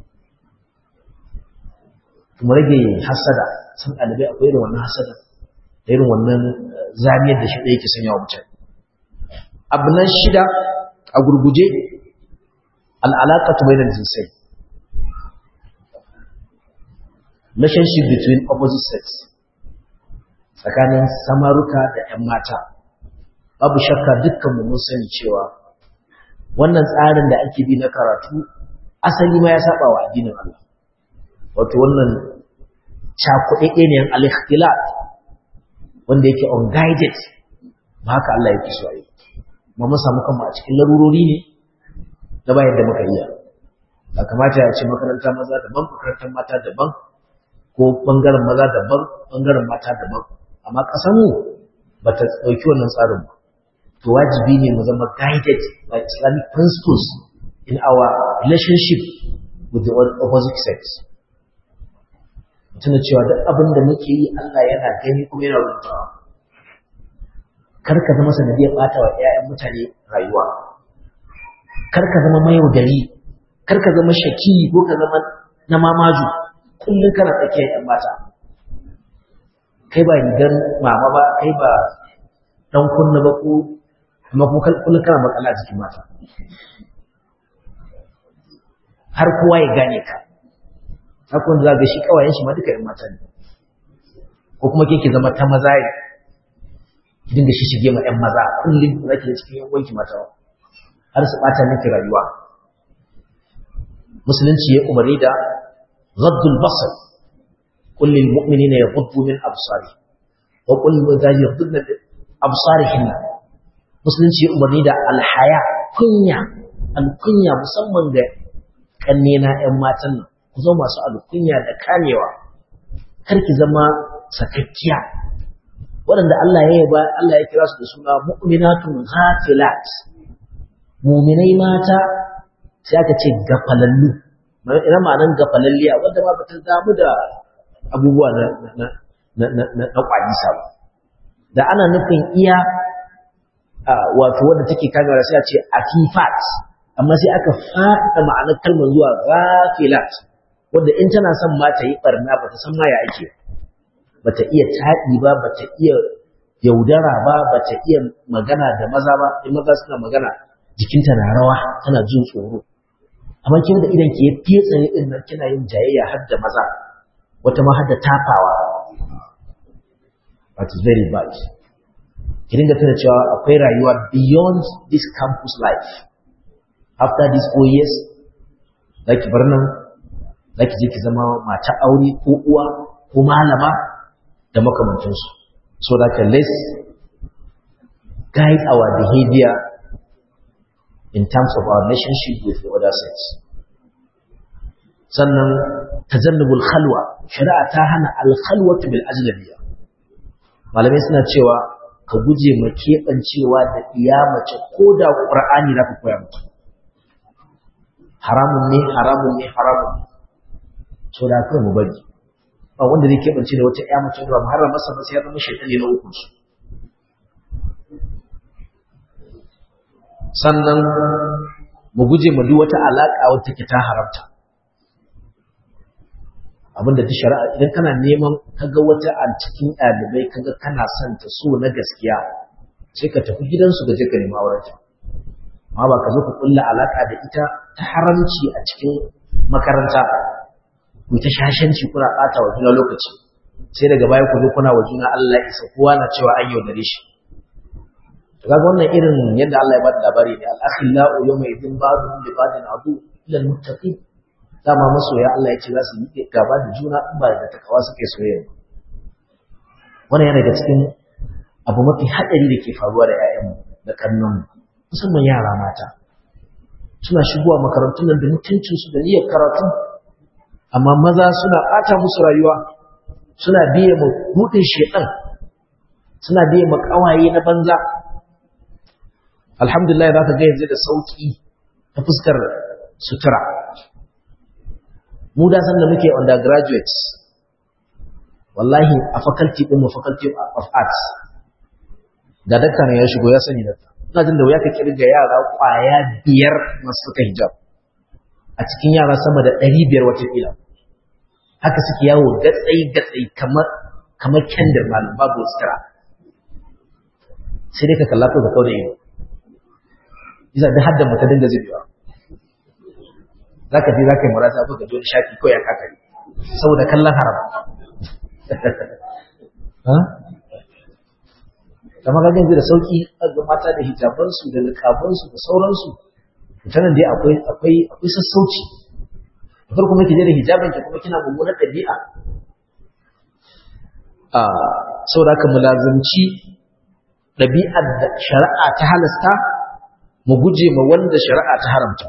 kuma rage hasada sun ɗalibai akwai irin wannan hasada da irin wannan zamiyar da shi ɗaya ke sanya wa mutane abu nan shida a gurguje al'alaƙatu bai da jinsai relationship between opposite sex tsakanin samaruka da 'yan mata babu shakka dukkanmu mun sani cewa wannan tsarin da ake bi na karatu asali ma ya saba wa addinin Allah wato wannan cakuɗe ne al-ikhtilat wanda yake unguided ba haka Allah yake so yi ma mun samu kanmu a cikin larurori ne da ba yadda muka iya ba kamata ya ce makaranta maza daban makarantar mata daban ko bangaren maza daban bangaren mata daban amma ƙasarmu ba ta ɗauki wannan tsarin ba to wajibi ne mu zama guided by islamic principles in our relationship with the opposite sex tuna cewa duk abin da muke yi Allah yana gani kuma yana rubutawa kar ka zama sanadiyar ɓata wa 'ya'yan mutane rayuwa kar ka zama mayaudari kar ka zama shaki ko ka zama na mamaju kullum kana tsakiyar 'yan mata kai ba rigar mama ba kai ba dan kunna ba ko amma ko kullum kana makala jikin mata har kowa ya gane ka haka wanda za ga shi kawayen shi ma duka 'yan mata ne ko kuma ke zama ta maza ne ki dinga shi shige ma 'yan maza kullum za ki da cikin yan wanki mata har su ɓata miki rayuwa musulunci ya umarni da zaddul basar قل للمؤمنين يغضوا من أبصارهم وقل للمؤمنات يغضن من أبصارهن musulunci ya umarni da alhaya kunya alkunya musamman ga kannena ƴan matan nan ku zama masu alkunya da kamewa kar ki zama sakakkiya waɗanda Allah ya yaba Allah ya kira su da suna mu'minatun ghafilat mu'minai mata sai aka ce gafalallu ina ma'anan gafalalliya wanda ba ta damu da abubuwa na kwalisa ba da ana nufin iya wato wadda take kamewa sai a ce afifat amma sai aka faɗa ma'anar kalmar zuwa ghafilat wadda in tana son ma ta yi barna ba ta san ma ya ake ba ta iya taɗi ba ba ta iya yaudara ba ba ta iya magana da maza ba in maza suna magana jikinta na rawa tana jin tsoro amma kin da idan ke fetsa ne din nan kina yin jayayya har da maza wata ma har da tafawa that is very bad ki dinga tana cewa akwai rayuwa beyond this campus life after these four years zaki bar nan zaki je ki zama mata aure ko uwa ko malama da makamantansu so that let's guide our behavior in terms of our relationship with the other sex sannan tajannubul khalwa shari'a ta hana al-khalwatu bil ajnabiyya malamai suna cewa ka guje ma keɓancewa da iya mace ko da ƙur'ani za ka koya mata haramun ne haramun ne haramun ne so da kai mu bari ba wanda zai keɓance da wata ƴa mace ba muharram masa ba sai ya zama shaitan ne na uku su sannan mu guje ma duk wata alaƙa wata take ta haramta abinda duk shari'a idan kana neman kaga wata a cikin ɗalibai kaga kana son ta so na gaskiya sai ka tafi gidansu ka je ka nemi aurenta amma ba ka zo ka kulla alaka da ita ta haramci a cikin makaranta ku ta shashanci kuna ɓata wa juna lokaci sai daga baya ku zo kuna wa juna Allah isa kowa na cewa an yaudare shi to kaga wannan irin yadda Allah ya bada labari ne al-akhillau yawma idin ba'dhum li ba'din adu ila al-muttaqin dama masoya Allah ya ce za su yi gaba da juna in ba da takawa suke soyayya wannan yana daga cikin abu mafi haɗari da ke faruwa da 'ya'yanmu da kannanmu musamman yara mata suna shigowa makarantun nan da mutuncinsu da niyyar karatu amma maza suna ɓata musu rayuwa suna biye ma buɗin shedan suna biye ma ƙawaye na banza alhamdulillah za ka ga yanzu da sauƙi ta fuskar sutura mu da san da muke undergraduates wallahi a faculty din mu faculty of arts da dakta ne ya shigo ya sani dakta ina jin da wuya ka kirga yara kwaya biyar masu suka hijab a cikin yara sama da ɗari biyar watakila haka suke yawo gatsai gatsai kamar kamar kendir malam babu sutura sai dai ka kalla ko ka kauna ido bisa da hadda mata dinga zubewa za ka je za ka yi murata ba ga wani shafi ko ya kakari saboda kallon haram kamar ga yanzu da sauki ga mata da hijabansu da likabansu da sauransu mutanen dai akwai akwai akwai sassauci da farko muke je da hijabin ki kuma kina mummunar ɗabi'a saboda haka mulazimci ɗabi'ar da shari'a ta halasta mu guje ma wanda shari'a ta haramta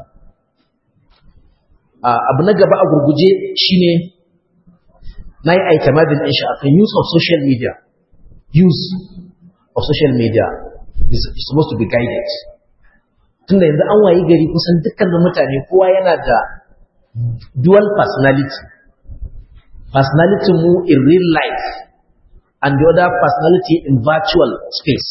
abu na gaba a gurguje shine na yi aitamadin ɗin shi akan use of social media use of social media is, is supposed to be guided tunda yanzu an wayi gari kusan dukkanin mutane kowa yana da dual personality personality mu in real life and the other personality in virtual space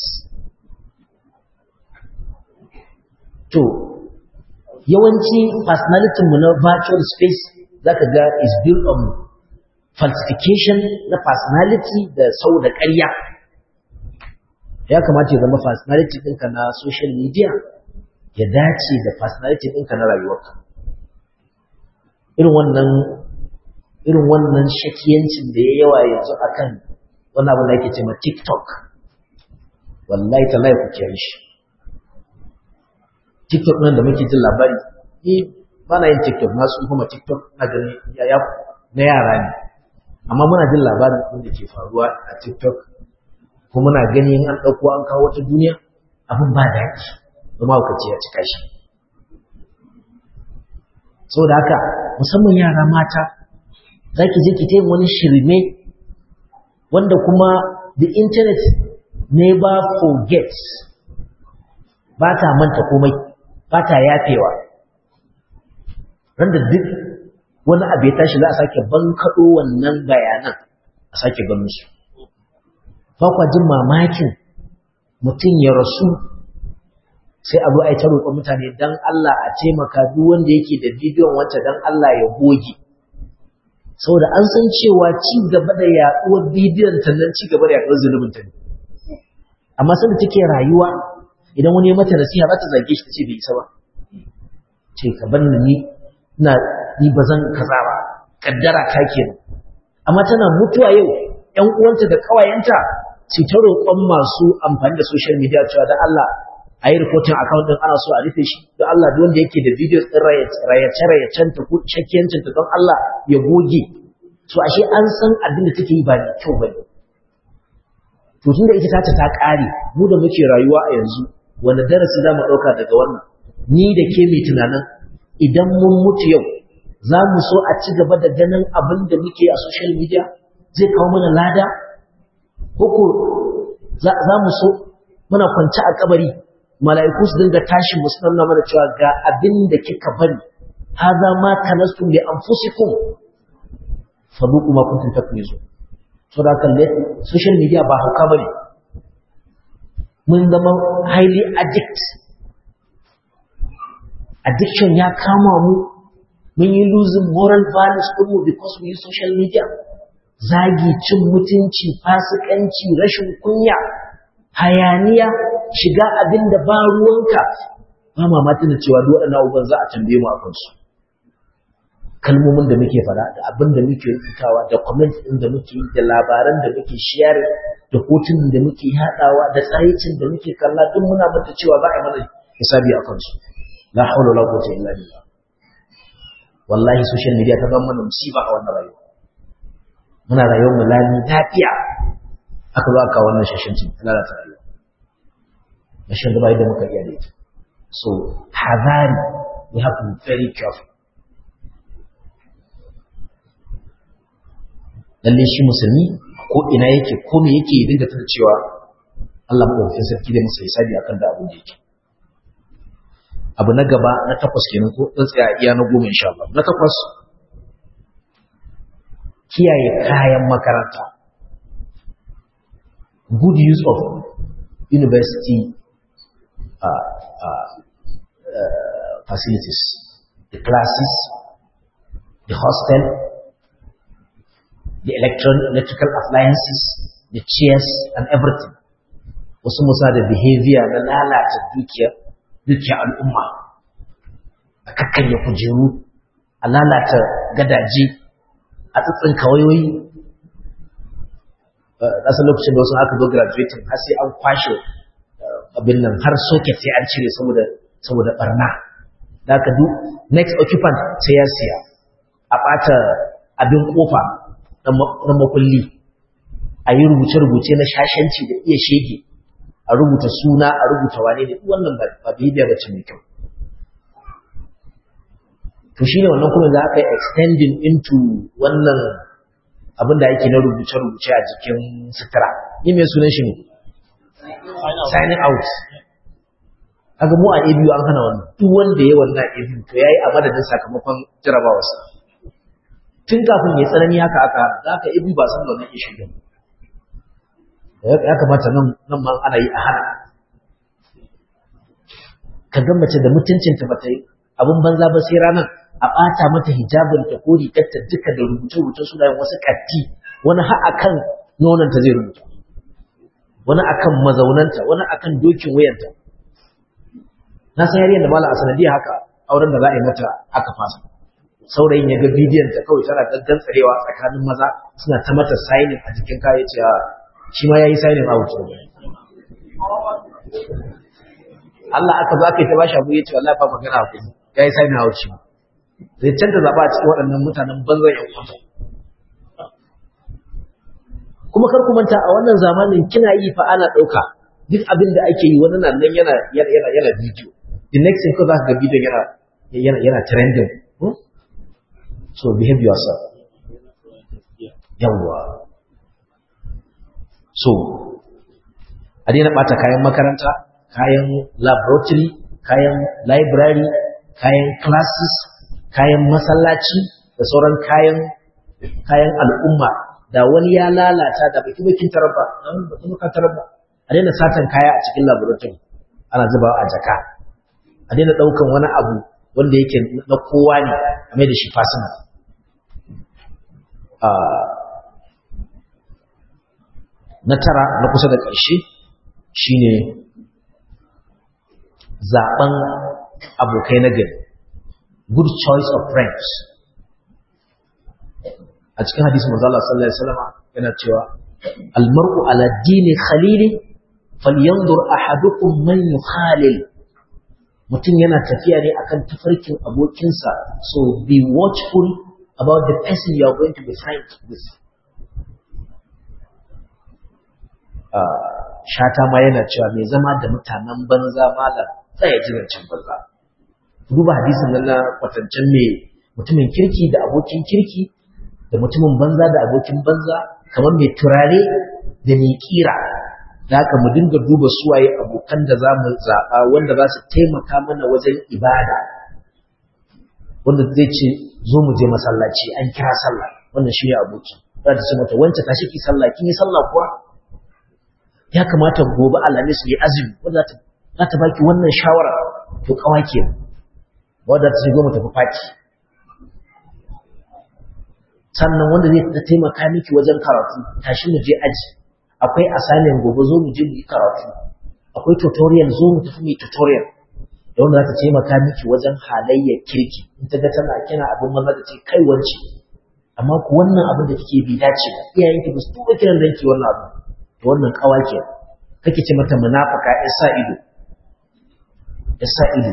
to yawanci personality mu na virtual space zaka ga is built on falsification na personality da sau da ƙarya ya kamata ya zama personality ɗinka na social media ya dace da personality ɗinka na rayuwarka irin wannan irin wannan shakiyancin da ya yawa yanzu akan wani abu da ake ce ma TikTok wallahi tallahi ku kiyaye shi TikTok nan da muke jin labari ni ba na yin TikTok na su kuma TikTok na gani ya na yara ne amma muna jin labarin abin da ke faruwa a TikTok kuma muna gani in an ɗauko an kawo wata duniya abin ba daɗi kuma hukaci ya cika shi saboda haka musamman yara mata za ki je ki ta wani shirme wanda kuma the internet never forgets ba ta manta komai ba ta yafewa randa duk wani abu ya tashi za a sake bankaɗo wannan bayanan a sake ganin su ba kwa jin mamakin mutum ya rasu sai a zo a yi ta roƙon mutane don Allah a taimaka duk wanda yake da bidiyon wancan don Allah ya goge saboda an san cewa ci gaba da yaɗuwar bidiyon ta nan ci gaba da yaɗuwar zunubin ta ne amma sanda take rayuwa idan wani ya mata nasiha za ta zage shi ta ce bai isa ba ce ka bar ni ina ni ba zan kaza ba kaddara ta kenan amma tana mutuwa yau ƴan uwanta da ƙawayenta su ta roƙon masu amfani da social media cewa da Allah a yi rikotin account ɗin ana so a rufe shi don Allah duk wanda yake da videos ɗin rayace-rayacen ta ko shakkiyancin ta don Allah ya goge so ashe an san abin da take yi ba mai kyau bane to tunda ita ta ta ƙare mu da muke rayuwa a yanzu wani darasi za mu ɗauka daga wannan ni da ke mai tunanin idan mun mutu yau za mu so a ci gaba da ganin abin da muke a social media zai kawo mana lada ko za mu so muna kwance a kabari mala'iku su dinga tashi musu nuna mana cewa ga abin da kika bari haza ma kanastum li anfusikum faduqu ma kuntum taknizu so da kan social media ba hauka bane mun zama highly addict addiction ya kama mu mun yi losing moral values din mu because we use social media zagi cin mutunci fasikanci rashin kunya hayaniya shiga abin da ba ruwanka ba mamatin da cewa duk waɗannan abubuwan za a tambaye mu a kansu kalmomin da muke fara da abin da muke rubutawa da comment ɗin da muke yi da labaran da muke share da hotunan da muke haɗawa da tsayicin da muke kalla duk muna mata cewa za a yi mana hisabi a kansu la haula wala quwwata illa billah wallahi social media ta zama mana musiba a wannan rayuwa muna rayuwar mu lami lafiya aka zo aka wannan shashancin lalata rayuwa rashin da bai da muka iya da ita so hazari we have to be very careful lalle shi musulmi ko ina yake ko me yake dinga tana cewa Allah madaukakin sarki da masa hisabi akan da abin da yake abu na gaba na takwas kenan ko dan tsaya iya na goma insha Allah na takwas kiyaye kayan makaranta good use of university uh, uh, uh, facilities the classes the hostel the electron electrical appliances, the chairs and everything. Wasu musa da behavior na lalata dukiya, dukiya al'umma, a kakkarya kujeru, a lalata gadaje, a tsitsin kawayoyi. Ɗasa lokacin da wasu aka zo graduating har sai an kwashe abin nan har socket sai an cire saboda saboda barna. Da aka duk next occupant sai ya siya, a ɓata abin kofa na makulli a yi rubuce-rubuce na shashanci da iya shege a rubuta suna a rubuta wane ne wannan ba bibiya ba ce mai kyau to shi ne wannan kuma za ka yi extending into wannan abin da ake na rubuce-rubuce a jikin sutura ni mai sunan shi ne signing out kaga mu a abu an hana wannan duk wanda ya wannan abu to yayi a madadin sakamakon jarabawarsa tun kafin ya tsanani haka aka hana za ka abu ba san da wannan ishu din ya kamata nan nan ma ana yi a hana ka ga mace da mutuncinta ba ta yi abin banza ba sai ranar a ɓata mata hijabin ta ko rigarta duka da rubuce-rubuce sunayen wasu katti wani har akan nonanta zai rubuta wani akan mazaunanta wani akan dokin wayanta na san yariyar da mala a sanadiyar haka auren da za a yi mata aka fasa saurayin ya ga bidiyon ta kawai tana gaggan tsarewa tsakanin maza suna ta mata signing a jikin kaya ce shi ma ya yi signing out Allah aka zo aka yi ta bashi abu ya ce wallahi ba magana ku ya yi signing out shi zai canza zaɓa a cikin waɗannan mutanen banzan yan kwanta kuma kar ku manta a wannan zamanin kina yi fa ana ɗauka duk abin da ake yi wani nan yana yana yana bidiyo the next thing ko za ka ga bidiyon yana yana yana trending so behave yourself yawwa so a daina ɓata kayan makaranta kayan laboratory kayan library kayan classes kayan masallaci da sauran kayan kayan al'umma da wani ya lalata da baki bakin tarabba an baki bakin tarabba a daina satan kaya a cikin laboratory ana zubawa a jaka a daina daukan wani abu wanda yake na kowa ne a mai da shi personal na tara na kusa da ƙarshe shine zaben abokai na gari good choice of friends a cikin hadisi manzo Allah sallallahu alaihi wasallam yana cewa almar'u ala dini khalili falyanzur ahadukum man yukhalil mutum yana tafiya ne akan tafarkin abokinsa so be watchful about the person you are going to be friends with shata ma yana cewa mai zama da mutanen banza malam tsaya jirancin banza duba hadisin nan na kwatancen mai mutumin kirki da abokin kirki da mutumin banza da abokin banza kamar mai turare da mai kira da haka mu dinga duba suwaye abokan da za mu zaɓa wanda za su taimaka mana wajen ibada wanda zai ce zo mu je masallaci an kira sallah wannan shi ne aboki za ta ce mata wancan tashi ki sallah kin yi sallah kuwa ya kamata gobe alhamis yi azumi wanda za ta baki wannan shawara to kawa kenan wadda ta shigo mu tafi fati sannan wanda zai ta taimaka miki wajen karatu tashi mu je aji akwai assignment gobe zo mu je mu yi karatu akwai tutorial zo mu tafi mu tutorial da wanda za ta taimaka miki wajen halayyar kirki in ta ga tana kina abin maza ta ce kai wance amma ku wannan abin da kike bi dace ba iyayen ki ba su tuba kiran danki wannan abu to wannan kawa ke kake ce mata munafika ya sa ido ya sa ido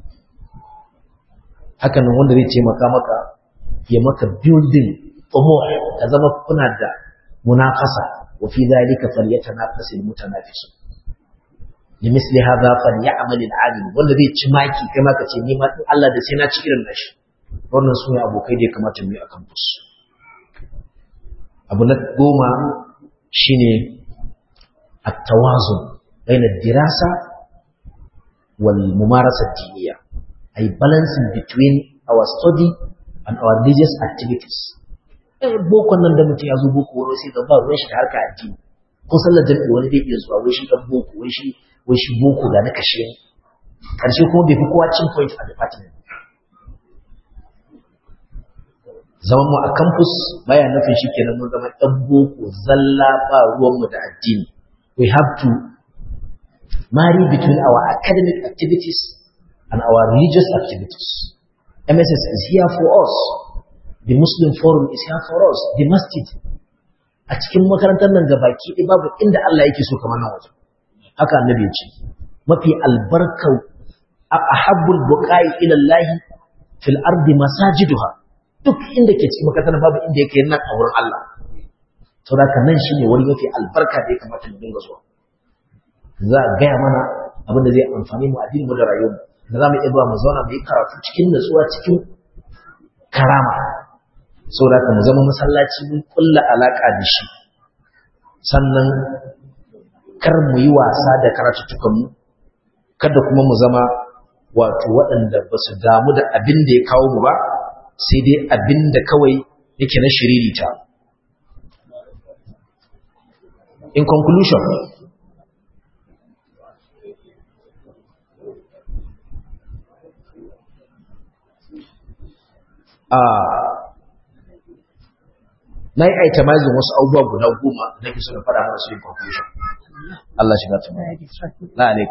haka nan wanda zai taimaka maka ya maka building umur ka zama kuna da munafasa wa fi dhalika falyatanafasu almutanafisun limisli hadha falyamal al'alim wanda zai ci maki kai ma ka ce ni ma Allah da sai na ci irin nashi wannan su ne abokai da ya kamata mu yi akan fusu abu na goma shine at-tawazun bain ad-dirasa wal mumarasa ad-diniya ay balancing between our study and our religious activities eh boko nan da mutum ya zo boko wani sai ga ba ruwan shi da harka addini ko sallar jami'i wani zai iya zuwa wai shi dan boko wai shi wai shi boko ga na kashe karshe kuma bai fi kowa cin point a department zaman mu a campus baya nufin shi kenan mun zama dan boko zalla ba ruwan mu da addini we have to marry between our academic activities and our religious activities MSS is here for us the Muslim Forum is here for us the masjid a cikin makarantar nan gabaki ɗaya babu inda Allah yake so kamar nan waje haka annabi ya ce mafi albarkar ahabbul buqai ila Allah fil ardi masajiduha duk inda ke cikin makarantar babu inda yake nan a wurin Allah saboda nan shine wani mafi albarka da ya kamata mu dinga zuwa za a gaya mana abin da zai amfani mu addini mu da rayuwar mu da za mu iya zuwa mu zauna mu yi karatu cikin natsuwa cikin karama saboda ka mu zama masallaci mun kulla alaka da shi sannan kar mu yi wasa da karatuttukan mu kada kuma mu zama wato waɗanda ba su damu da abin da ya kawo mu ba sai dai abin da kawai yake na shiririta in conclusion na yi itemizing wasu abubuwa guda goma da ke suna fara mana su yin conclusion Allah shi na tuma la alik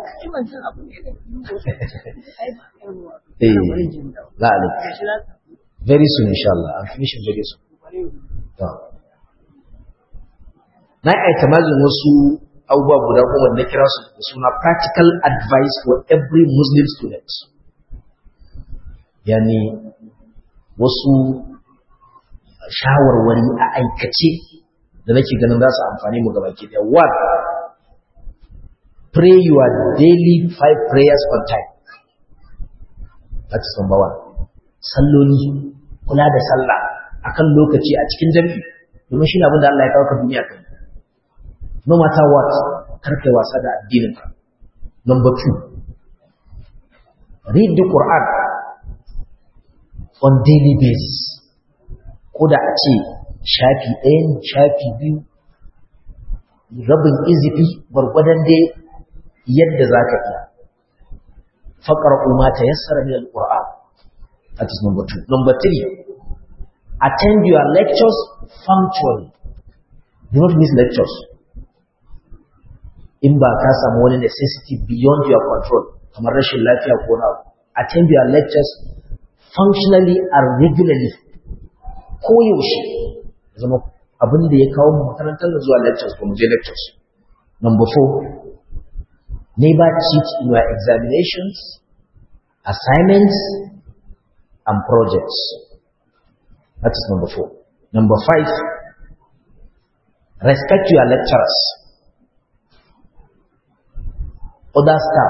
eh la alik very soon inshallah i'm finishing very soon na yi itemizing wasu abubuwa guda goma da kira su da suna practical advice for every muslim student yani wasu shawarwari a aikace da nake ganin za su amfani mu gaba ke da one pray your daily five prayers on time that is number one salloli kula da sallah akan lokaci a cikin jami'i domin shi ne abin da Allah ya kawo ka duniya kai no matter what kar kai wasa da addinin ka number two read the Quran on daily basis ko da a ce shafi ɗaya ne shafi biyu rabin izifi gwargwadon dai yadda za ka iya faƙar umma ta yassara min al-Qur'an that is number two number three attend your lectures punctually do not miss lectures in ba ka samu wani necessity beyond your control kamar rashin lafiya ko na attend your lectures functionally and regularly ko yaushe zama abin da ya kawo makarantar da zuwa lectures ko muje lectures number four never cheat in your examinations assignments and projects that is number four number five respect your lecturers other staff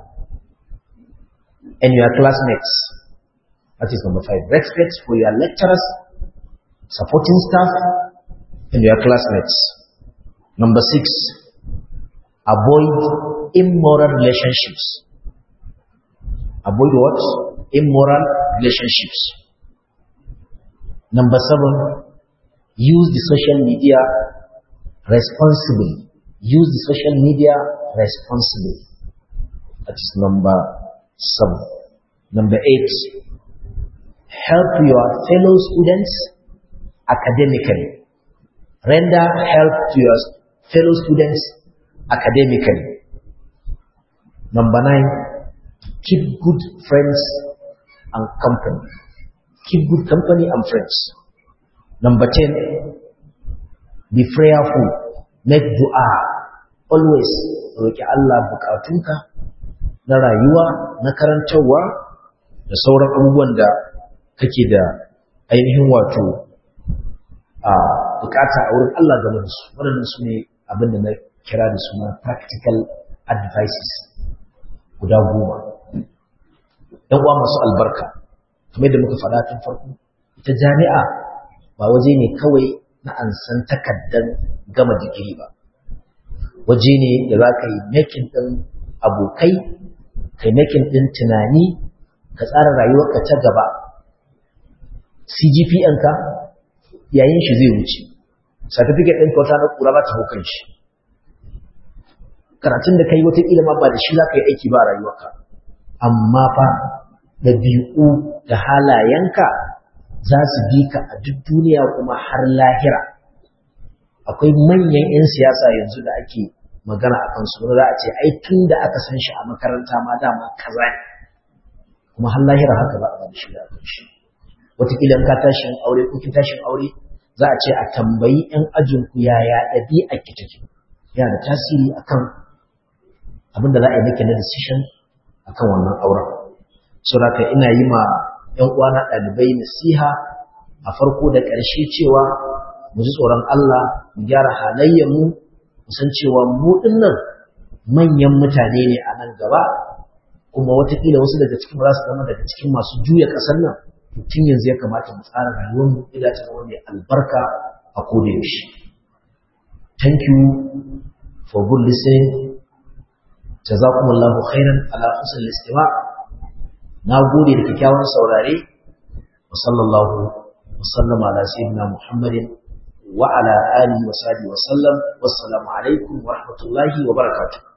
and your classmates that is number five respect for your lecturers supporting staff, and your classmates. Number six, avoid immoral relationships. Avoid what? Immoral relationships. Number seven, use the social media responsibly. Use the social media responsibly. That is number seven. Number eight, help your fellow students academically. Render help to your fellow students academically. Number nine, keep good friends and company. Keep good company and friends. Number ten, be prayerful. Make dua. Always roƙi Allah bukatunka na rayuwa, na karantarwa, da sauran abubuwan da kake da ainihin wato a bukata a wurin Allah game da su waɗannan su ne abin da na kira da suna practical advices guda goma ɗan uwa masu albarka kamar da muka faɗa tun farko ita jami'a ba waje ne kawai na ansan takardar gama digiri ba waje ne da za ka yi makin ɗin abokai kai makin ɗin tunani ka tsara rayuwarka ta gaba CGPN ka yayin shi zai wuce certificate ɗin kyauta na ƙura ba ta hukun shi karatun da ka yi watakila ma ba da shi za ka yi aiki ba a rayuwarka amma fa ɗabi'u da halayenka za su bi ka a duk duniya kuma har lahira akwai manyan 'yan siyasa yanzu da ake magana a kansu wani za a ce ai tun da aka san shi a makaranta ma dama kaza ne kuma har lahira haka ba a ba da shi da kan shi wataƙila ka tashin aure ko kin tashin aure za a ce a tambayi 'yan ajinku yaya ɗabi'a ki take yana da tasiri akan abin da za a yi miki na decision akan wannan auren so da ina yi ma 'yan uwana ɗalibai nasiha a farko da ƙarshe cewa mu ji tsoron Allah mu gyara halayyar mu mu san cewa mu dinnan manyan mutane ne a nan gaba kuma watakila wasu daga cikin za su zama daga cikin masu juya ƙasar nan tun yanzu ya kamata mu tsara rayuwar mu ila ta zama mai albarka a koda yaushe thank you for good listening jazakumullahu khairan ala husnil istima na gode da kyakkyawan saurare wa sallallahu wa sallama ala sayyidina muhammadin wa ala alihi wa sahbihi wa sallam wassalamu alaikum wa rahmatullahi wa barakatuh